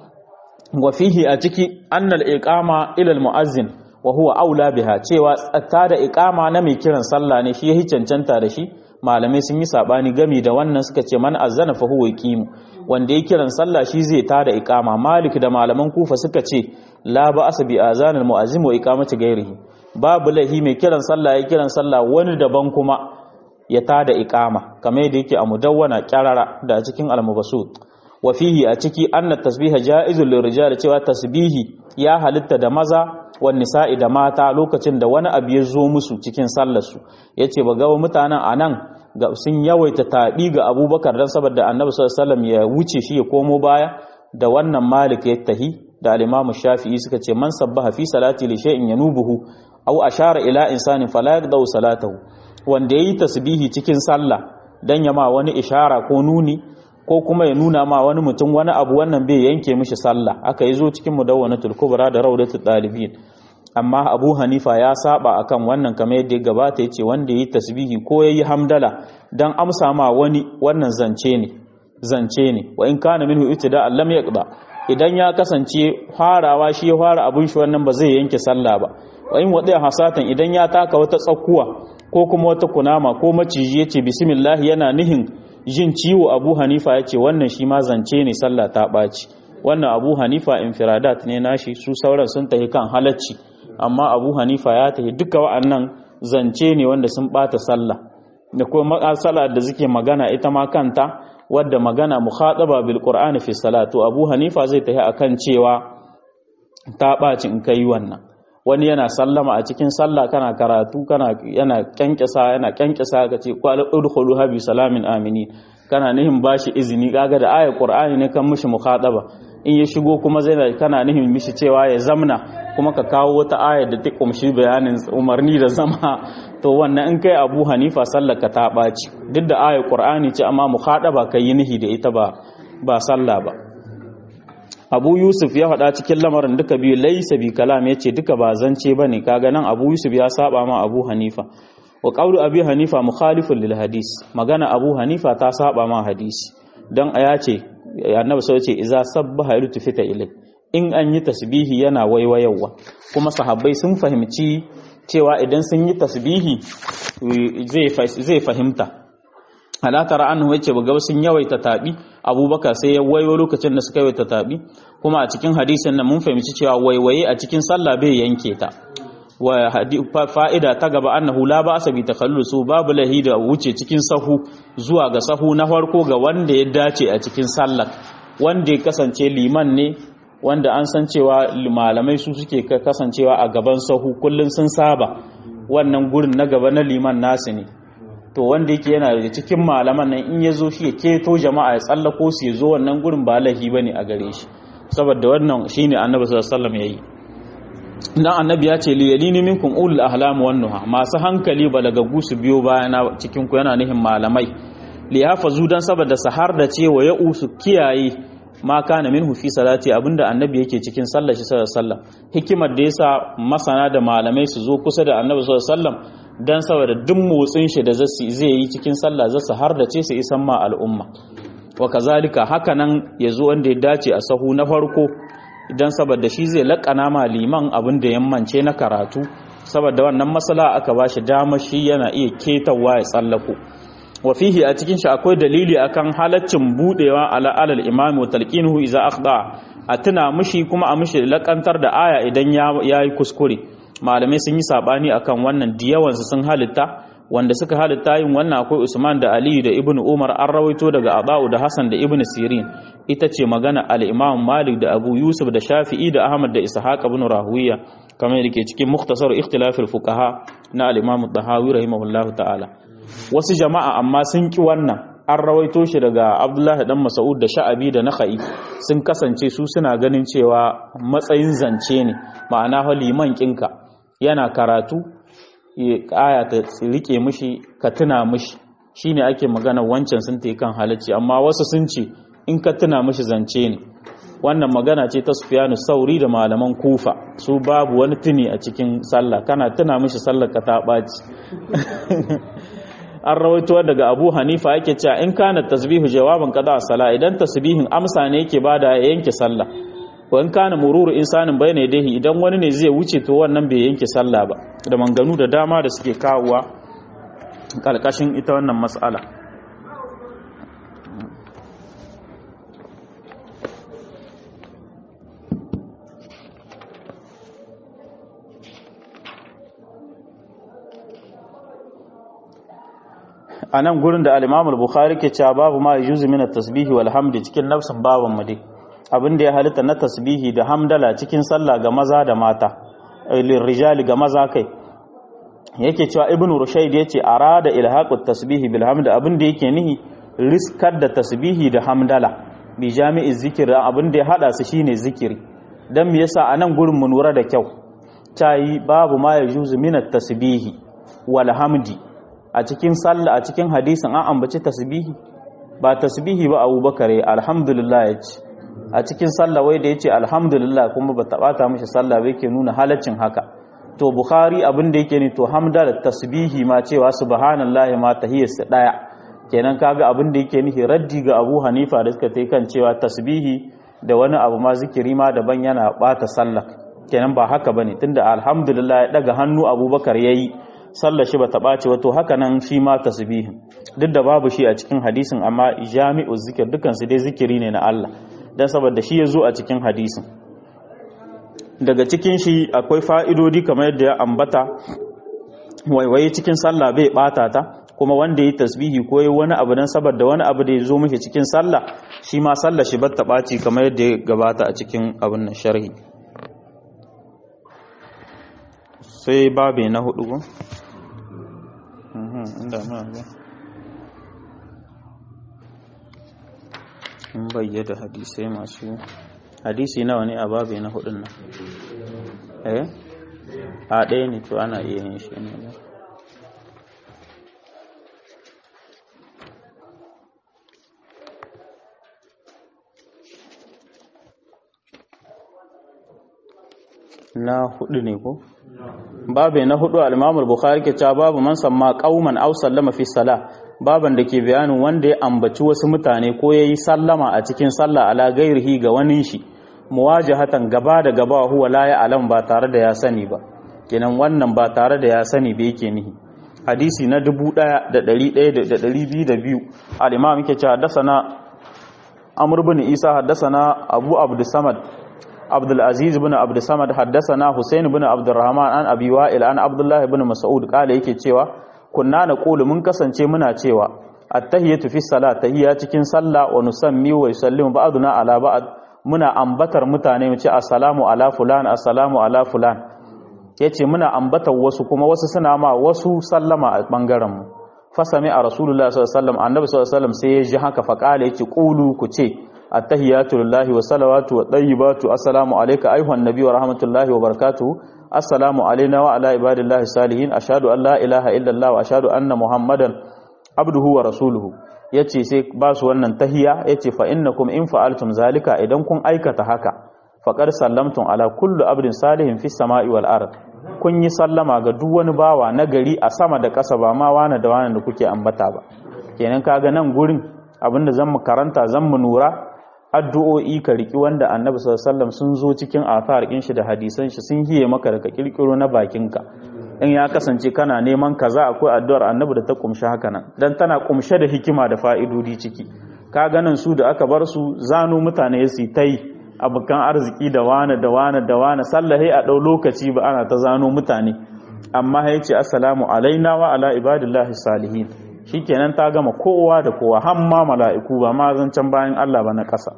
wa fihi a ciki annal iqama ila al-muazzin wa huwa aula biha cewa tsatta da iqama na mai kiran sallah ne shi yahi cancanta da shi malamai sun yi sabani gami da wannan suka ce man azzana fa huwa yaqimu wanda ya kiran sallah shi zai tada iqama malik da malaman kufa suka ce la ba asabi azanul muazzim wa iqamati ghairihi babu lahi mai kiran sallah ya kiran sallah wani daban kuma ya tada iqama kamar yadda yake a mudawwana kyarara da cikin al-mubasut wa fihi a ciki anna tasbiha ja'izul lirijal cewa tasbihi ya halitta da maza wan nisa'i da mata lokacin da wani abu ya zo musu cikin sallar su yace ba ga mutanen anan ga sun yawaita tabi ga Abubakar dan saboda Annabi sallallahu alaihi wasallam ya wuce shi ya komo baya da wannan Malik ya tahi da al-Imam Shafi'i suka ce man sabbaha fi salati li shay'in yanubuhu aw ashara ila insanin fala yaqdau salatahu wanda yayi tasbihi cikin sallah dan ya ma wani ishara ko nuni ko kuma ya nuna ma wani mutum wani abu wannan bai yanke mishi sallah aka yi zo cikin mudawwanatul kubra da raudatul dalibin amma Abu Hanifa ya saba akan wannan kamar yadda ya gabata yace wanda yayi tasbihi ko yayi hamdala dan amsa ma wani wannan zance ne zance ne wa in kana minhu ibtida lam yaqda idan ya kasance farawa shi ya fara abun shi wannan ba zai yanke sallah ba wa in wadai hasatan idan ya taka wata tsakuwa ko kuma wata kunama ko maciji yace bismillah yana nihin jin ciwo abu hanifa ya ce wannan shi ma zance ne sallah ta ɓaci wannan abu hanifa infiradat ne nashi su sauran sun tafi kan halacci amma abu hanifa ya tafi duka wa'annan zance ne wanda sun ɓata sallah da kuma matsala da suke magana ita ma kanta wadda magana mukhataba bil qur'ani fi salatu abu hanifa zai tafi akan cewa ta ɓaci in kai wannan wani yana sallama a cikin sallah kana karatu kana yana kyankyasa yana kyankyasa ka ce qala udkhulu habi salamin amini kana nihin bashi izini kaga da ayat qur'ani ne kan mishi mukhataba in ya shigo kuma zai kana nihin mishi cewa ya zamna kuma ka kawo wata ayat da ta kumshi bayanin umarni da zama to wannan in kai Abu Hanifa sallar ka ta baci duk da ayat qur'ani ce amma mukhataba kai yi nihi da ita ba ba sallah ba abu yusuf ya faɗa cikin lamarin duka biyu laisa bi kalam ya ce duka ba zance ba ne kaga nan abu yusuf ya saba ma abu hanifa wa ƙauru abu hanifa mukhalifun lil hadis magana abu hanifa ta saba ma hadisi don a ya ce annabi sau ce iza sabbaha yutu fita ilai in an yi tasbihi yana waiwayawa kuma sahabbai sun fahimci cewa idan sun yi tasbihi zai fahimta halatara an yace ba sun yawaita tabi abubakar sai ya waiwo lokacin da suka yawaita tabi kuma a cikin hadisin nan mun fahimci cewa waiwaye a cikin sallah bai yanke ta wa fa'ida ta gaba annahu la ba'sa bi takhallusu babu lahi da wuce cikin sahu zuwa ga sahu na farko ga wanda ya dace a cikin sallah wanda ya kasance liman ne wanda an san cewa malamai su suke kasancewa a gaban sahu kullun sun saba wannan gurin na gaba na liman nasu ne to wanda yake yana da cikin malaman nan in ya zo shi ya keto jama'a ya tsallako su ya zo wannan gurin ba lahi ba ne a gare shi saboda wannan shi ne annabi sallallahu ya yi dan annabi ya ce liyalini minkum ulul ahlam wan nuha masu hankali balagagu su biyo bayana cikin ku yana nihin malamai li hafazu dan saboda sahar da ce wa ya'u su kiyaye ma kana minhu fi salati abinda annabi yake cikin sallar shi sallallahu alaihi wasallam hikimar da yasa masana da malamai su zo kusa da annabi sallallahu alaihi wasallam dan saboda duk motsin shi da zai yi cikin sallah za su har da ce su isan ma al'umma wa kazalika haka nan yazo wanda ya dace a sahu na farko idan saboda shi zai laƙana ma liman abin da yammance na karatu saboda wannan masala aka bashi dama shi yana iya ketawa ya tsallako wa fihi a cikin shi akwai dalili akan halaccin budewa ala alal imam wa talqinuhu idza akhda a tuna mushi kuma a mushi lakantar da aya idan ya yi kuskure malamai sun yi sabani akan wannan diyawansu sun halitta wanda suka halitta yin wannan akwai Usman da Ali da Ibn Umar an rawaito daga Abau da Hassan da Ibn Sirin ita ce magana al-Imam Malik da Abu Yusuf da Shafi'i da Ahmad da Ishaq ibn Rahuwiya kamar yake cikin Mukhtasar Ikhtilaf al-Fuqaha na al-Imam Tahawi rahimahullahu ta'ala wasu jama'a amma sun ki wannan an rawaito shi daga Abdullahi dan Mas'ud da Sha'abi da Nakhai sun kasance su suna ganin cewa matsayin zance ne ma'ana liman kinka yana karatu aya ta rike mishi ka tuna mishi shine ake magana wancan sun tayi kan halacci amma wasu sun ce in ka tuna mishi zance ne wannan magana ce ta Sufyanu Sauri da malaman Kufa su babu wani tuni a cikin sallah kana tuna mishi sallar ka ta baci an rawaito daga Abu Hanifa yake cewa in kana tasbihu jawaban qada sala idan tasbihin amsa ne yake bada ya yanke sallah wa in kana mururu insanin bayna yadayhi idan wani ne zai wuce to wannan bai yanke sallah ba da manganu da dama da suke kawowa kalkashin ita wannan mas'ala a nan gurin da al-Imam al-Bukhari ke cewa babu ma yuzu min at-tasbihi wal hamdi cikin nafsin baban mu dai abin da ya halitta na tasbihi da hamdala cikin sallah ga maza da mata lirrijali ga maza kai yake cewa ibnu rushayd yace arada ilhaqut tasbihi bil hamd abin da yake nihi riskar da tasbihi da hamdala bi jami'i zikir abin da ya hada su shine zikiri dan me yasa anan gurin mu lura da kyau tayi babu ma yajuzu min at-tasbihi wal hamdi a cikin sallah a cikin hadisin an ambaci tasbihi ba tasbihi ba abubakar alhamdulillah yace a cikin sallah wai da yace alhamdulillah kuma ba tabata mishi sallah ba yake nuna halaccin haka to bukhari abin da yake ne to hamda da tasbihi ma cewa subhanallahi ma tahiyyarsa daya kenan kaga abin da yake nufi raddi ga Abu Hanifa da suka tai kan cewa tasbihi da wani abu ma zikiri ma daban yana bata sallah kenan ba haka bane tunda alhamdulillah ya daga hannu Abubakar yayi sallar shi bata ɓaci wato haka nan shi ma tasbihin duk da babu shi a cikin hadisin amma jami'u zikir dukan su dai zikiri ne na Allah dan saboda shi ya zo a cikin hadisin daga cikin shi akwai fa'idodi kamar yadda ya ambata waiwaye cikin sallah bai bata ta kuma wanda yi tasbihi ko yi wani abu dan saboda wani abu da ya zo mishi cikin sallah shi ma sallah shi bata ɓaci kamar yadda ya gabata a cikin abin nan sharhi sai babe na hudu ko inda muna ga in bayyada hadisai masu hadisi nawa ne a babe na hudun nan eh a ɗaya ne to ana iya yin shi ne na hudu ne ko babu na hudu al-Imam al-Bukhari ke cewa babu man samma qauman aw sallama fi salah baban da ke bayanin wanda ya ambaci wasu mutane ko yayi sallama a cikin sallah ala gairihi ga wani shi muwajahatan gaba da gaba huwa la ya alam ba tare da ya sani ba kenan wannan ba tare da ya sani ba yake nihi hadisi na 1100 al-Imam yake cewa haddathana Amr ibn Isa haddathana Abu Abdus Samad عبد العزيز بن عبد الصمد حدثنا حسين بن عبد الرحمن عن ابي وائل عن عبد الله بن مسعود قال yake cewa kunna naqulu mun kasance muna cewa at-tahiyatu fi salat tahiyya cikin sallah wa nusammi wa yusallimu ba'duna ala ba'd muna ambatar mutane mu ce assalamu ala fulan assalamu ala fulan yace muna ambatar wasu kuma wasu suna ma wasu sallama a bangaren mu fasami a rasulullah sallallahu alaihi wasallam annabi sallallahu alaihi wasallam sai ya ji haka fa kale yace qulu ku ce attahiyatu lillahi wa salawatu wa tayyibatu assalamu alayka ayuhan nabiy wa rahmatullahi wa barakatuh assalamu alayna wa ala ibadillahi salihin ashhadu an la ilaha illa allah wa ashhadu anna muhammadan abduhu wa rasuluhu yace sai ba su wannan tahiya yace fa innakum in fa'altum zalika idan kun aikata haka faqad sallamtum ala kulli abdin salihin fis sama'i wal ard kun yi sallama ga duk wani bawa na gari a sama da ƙasa ba ma wani da wani da kuke ambata ba kenan kaga nan gurin abinda zan mu karanta zan mu nura addu'o'i ka riki wanda annabi sallallahu sun zo cikin athar ɗin shi da hadisan shi sun hiye maka daga kirkiro na bakinka in ya kasance kana neman kaza akwai addu'ar annabi da ta kumshi haka nan dan tana kumshe da hikima da fa'idodi ciki ka ganin su da aka bar su zano mutane su ta yi abokan arziki da wane da wane da wane sallahi a ɗau lokaci ba ana ta zano mutane amma ya ce assalamu alaina wa ala ibadillahi salihin shikenan ta gama kowa da kowa hamma mala'iku ba ma zancen bayan Allah ba na ƙasa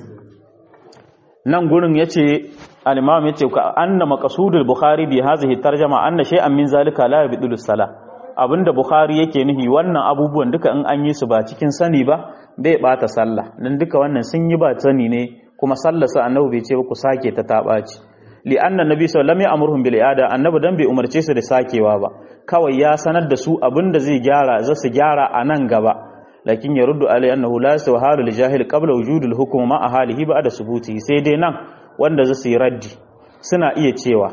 nan gurin yace al-imam yace ka anna maqsudul bukhari bi hadhihi tarjama anna shay'an min zalika la yabdulu salah abinda bukhari yake nuhi wannan abubuwan duka in an yi su ba cikin sani ba bai bata sallah dan duka wannan sun yi ba sani ne kuma sallarsa annabi bai ce ba ku sake ta tabaci li anna nabi sallallahu alaihi wasallam bil i'ada annabi dan bai umarce su da sakewa ba kawai ya sanar da su abinda zai gyara za su gyara a nan gaba lakin ya ruddu alai annahu la yastawhalu lil jahil qabla wujudil hukm ma ahalihi ba'da subuti sai dai nan wanda za su yi raddi suna iya cewa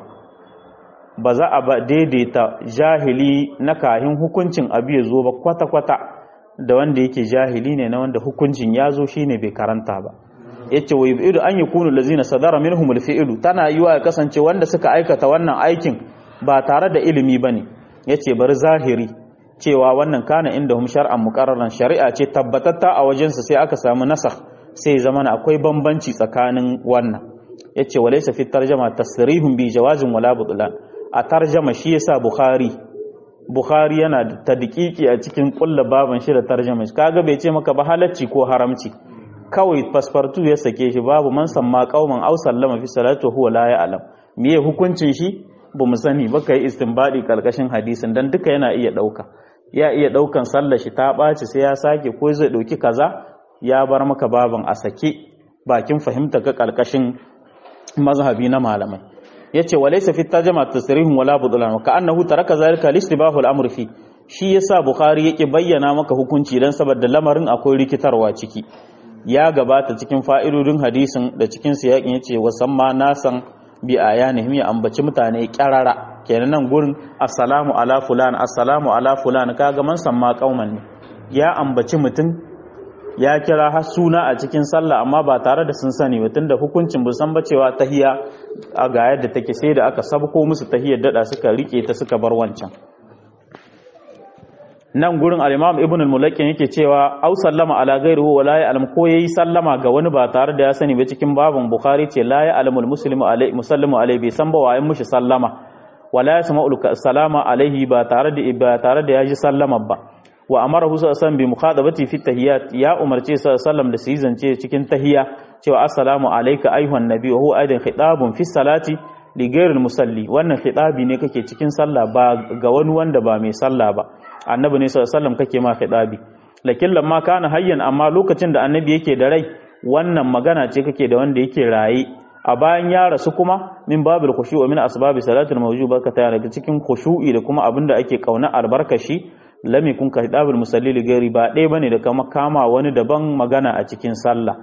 ba za a ba daidaita jahili na kahin hukuncin abu ya zo ba kwata-kwata da wanda yake jahili ne na wanda hukuncin ya zo shine bai karanta ba yace wa yubidu an yakunu lazina sadara minhum alfi'lu tana yiwa ya kasance wanda suka aikata wannan aikin ba tare da ilimi bane yace bari zahiri cewa wannan kana inda hum shar'an muqarraran shari'a ce tabbatatta a wajensa sai aka samu nasakh sai zamana akwai bambanci tsakanin wannan yace walaysa fi tarjama tasrihun bi jawazin wala butlan a tarjama shi yasa bukhari bukhari yana da tadqiqi a cikin kullu baban shi da tarjama kaga bai ce maka ba halacci ko haramci kawai fasfartu ya sake shi babu man samma qauman aw sallama fi salatu huwa la ya'lam meye hukuncin shi ba mu sani ba kai istinbadi kalkashin hadisin dan duka yana iya dauka ya iya daukan sallar shi ta baci sai ya sake ko zai dauki kaza ya bar maka baban a sake bakin fahimta ka kalkashin mazhabi na malamai yace walaysa fi tarjama tasrihun wala budlan ka annahu taraka zalika listibahu al-amr fi shi yasa bukhari yake bayyana maka hukunci dan saboda lamarin akwai rikitarwa ciki ya gabata cikin fa'idodin hadisin da cikin siyakin yace wasamma nasan bi ayanihim ya ambaci mutane kyarara kenan nan gurin assalamu ala fulan assalamu ala fulan kaga man samma kauman ne ya ambaci mutum ya kira har suna a cikin sallah amma ba tare da sun sani ba tunda hukuncin bu san ba cewa tahiya a ga yadda take sai da aka sabko musu tahiyar dada suka rike ta suka bar wancan nan gurin al-Imam Ibn al-Mulakin yake cewa au sallama ala ghayrihi wa la ya'lam ko yayi sallama ga wani ba tare da ya sani ba cikin babun Bukhari ce la ya'lamul muslimu alai musallimu alai bai san ba wayin mushi sallama wala yasma'u salama alaihi ba tare da ba tare da yaji sallama ba wa amarahu sallallahu bi mukhadabati fi tahiyat ya umarce sallallahu da su zance cikin tahiyya cewa assalamu alayka ayuhan nabi wa huwa aidan khitabun fi salati li ghayril musalli wannan khitabi ne kake cikin sallah ba ga wani wanda ba mai sallah ba annabi ne sallallahu alaihi wasallam kake ma khidabi lakin lamma kana hayyan amma lokacin da annabi yake da rai wannan magana ce kake da wanda yake raye a bayan ya rasu kuma min babil khushu'i min asbabi salatul mawjuba ka ta daga cikin khushu'i da kuma abinda ake kauna albarkashi lam yakun ka khidabul musalli li ghairi ba dai bane da kama kama wani daban magana a cikin sallah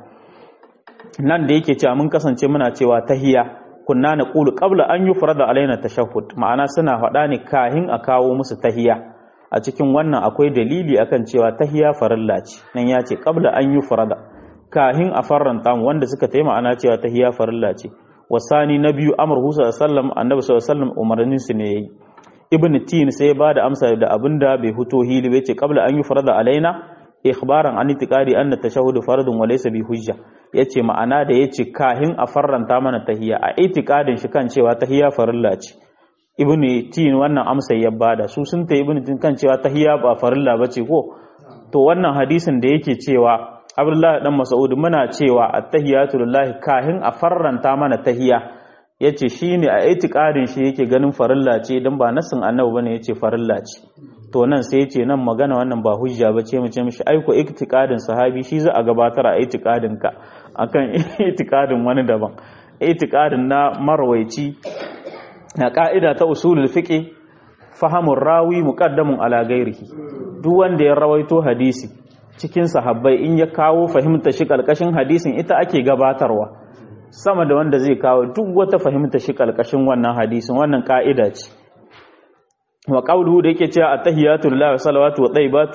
nan da yake cewa mun kasance muna cewa tahiyya kunna naqulu qabla an yufrada alaina tashahhud ma'ana suna faɗa ne kahin a kawo musu tahiyya a cikin wannan akwai dalili akan cewa tahiya farilla ce nan ya ce qabla an yi farada kahin a farranta mu wanda suka tayi ma'ana cewa tahiya farilla ce wasani na biyu amr husa sallam annabi sallallahu alaihi wasallam umarnin su ne yayi ibn tin sai ba da amsa da abinda bai huto hili bai ce qabla an yi farada alaina ikhbaran an itiqadi anna tashahhud fardun wa laysa bi hujja yace ma'ana da yace kahin a farranta mana tahiya a itiqadin shi kan cewa tahiya farilla ce ibn tin wannan amsa ya bada su sun ta ibn tin kan cewa tahiyya ba farilla bace ko to wannan hadisin da yake cewa Abdullah dan Mas'ud muna cewa at-tahiyatu lillahi kahin a farranta mana tahiyya yace shine a itiqadin shi yake ganin farilla ce dan ba nasin annabi bane yace farilla ce to nan sai yace nan magana wannan ba hujja bace mu ce mishi aiko itiqadin sahabi shi za a gabatar a itiqadin ka akan itiqadin wani daban itiqadin na marwaici na ƙa'ida ta usulul fiƙe fahamun rawi muƙaddamun ala gairihi duk wanda ya rawaito hadisi cikin sahabbai in ya kawo fahimta shi ƙalƙashin hadisin ita ake gabatarwa sama da wanda zai kawo duk wata fahimta shi ƙalƙashin wannan hadisin wannan ƙa'ida ce wa qawluhu da yake cewa at-tahiyatu lillahi wa salawatu wa tayyibatu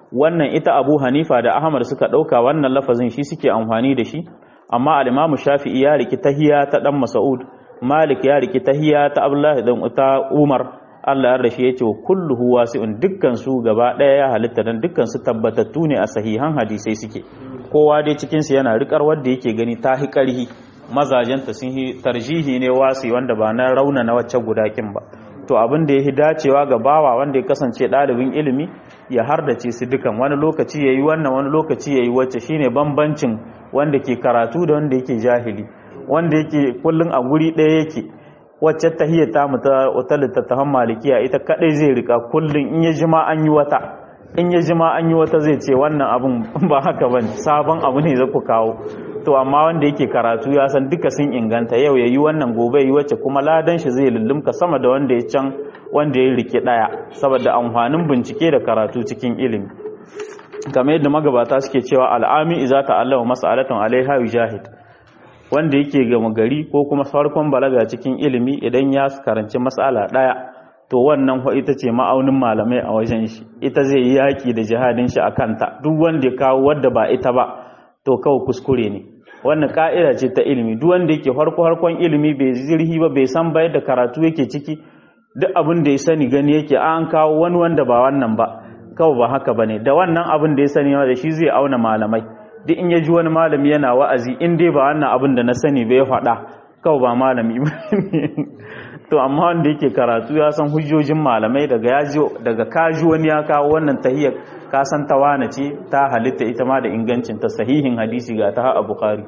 wannan ita abu hanifa da ahmad suka ɗauka wannan lafazin shi suke amfani da shi amma al-imamu shafi'i ya riki tahiya ta dan mas'ud malik ya riki tahiya ta abdullahi dan ta umar Allah ya rashi yace wa kulluhu wasi'un dukkan su gaba daya ya halitta dan dukkan su tabbatattu ne a sahihan hadisai suke kowa dai cikin su yana rikar wanda yake gani ta hi karhi mazajenta sun yi tarjihi ne wasi wanda ba na rauna na wacce gudakin ba to abin da ya fi dacewa ga bawa wanda ya kasance ɗalibin ilimi ya hardace su dukan wani lokaci ya yi wannan wani lokaci ya yi wacce shine bambancin wanda ke karatu da wanda yake jahili wanda yake kullum a guri ɗaya yake wacce tahiyya ta mu ta wata littattafan malikiya ita kadai zai rika kullum in ya jima an yi wata in ya jima an yi wata zai ce wannan abun ba haka bane sabon abu ne za ku kawo to amma wanda yake karatu ya san duka sun inganta yau ya yi wannan gobe yi wacce kuma ladan shi zai lullumka sama da wanda ya can wanda ya rike daya saboda amfanin bincike da karatu cikin ilimi kamar yadda magabata suke cewa al'ami iza ta'allama mas'alatan alaiha yujahid wanda yake gama gari ko kuma farkon balaga cikin ilimi idan ya karanci mas'ala daya to wannan fa ita ce ma'aunin malamai a wajen shi ita zai yi yaki da jihadin shi akan ta duk wanda ya kawo wadda ba ita ba to kawai kuskure ne wannan ka'ida ce ta ilimi duk wanda yake farko harkon ilimi bai zirhi ba bai san bayar da karatu yake ciki duk abin da ya sani gani yake an kawo wani wanda ba wannan ba kawai ba haka bane da wannan abin da ya sani da shi zai auna malamai duk in ya ji wani malami yana wa'azi in dai ba wannan abin da na sani bai faɗa kawai ba malami ba to amma wanda yake karatu ya san hujjojin malamai daga ya ji daga kaji wani ya kawo wannan tahiyar ka san tawana ce ta halitta ita ma da ingancin ta sahihin hadisi ga ta a bukhari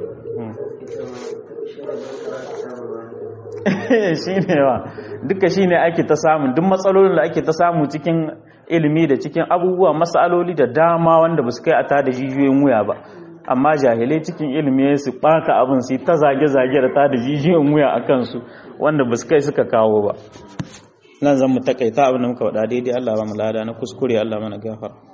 shine wa duka shine ake ta samu duk matsalolin da ake ta samu cikin ilimi da cikin abubuwa matsaloli da dama wanda ba su kai a tada jijiyoyin wuya ba amma jahilai cikin ilimi su bata abin su ta zage-zage da tada jijiyoyin wuya a kansu wanda ba su kai suka kawo ba nan zan mu takaita abin da muka faɗa daidai Allah ba mu lada na kuskure Allah mana gafara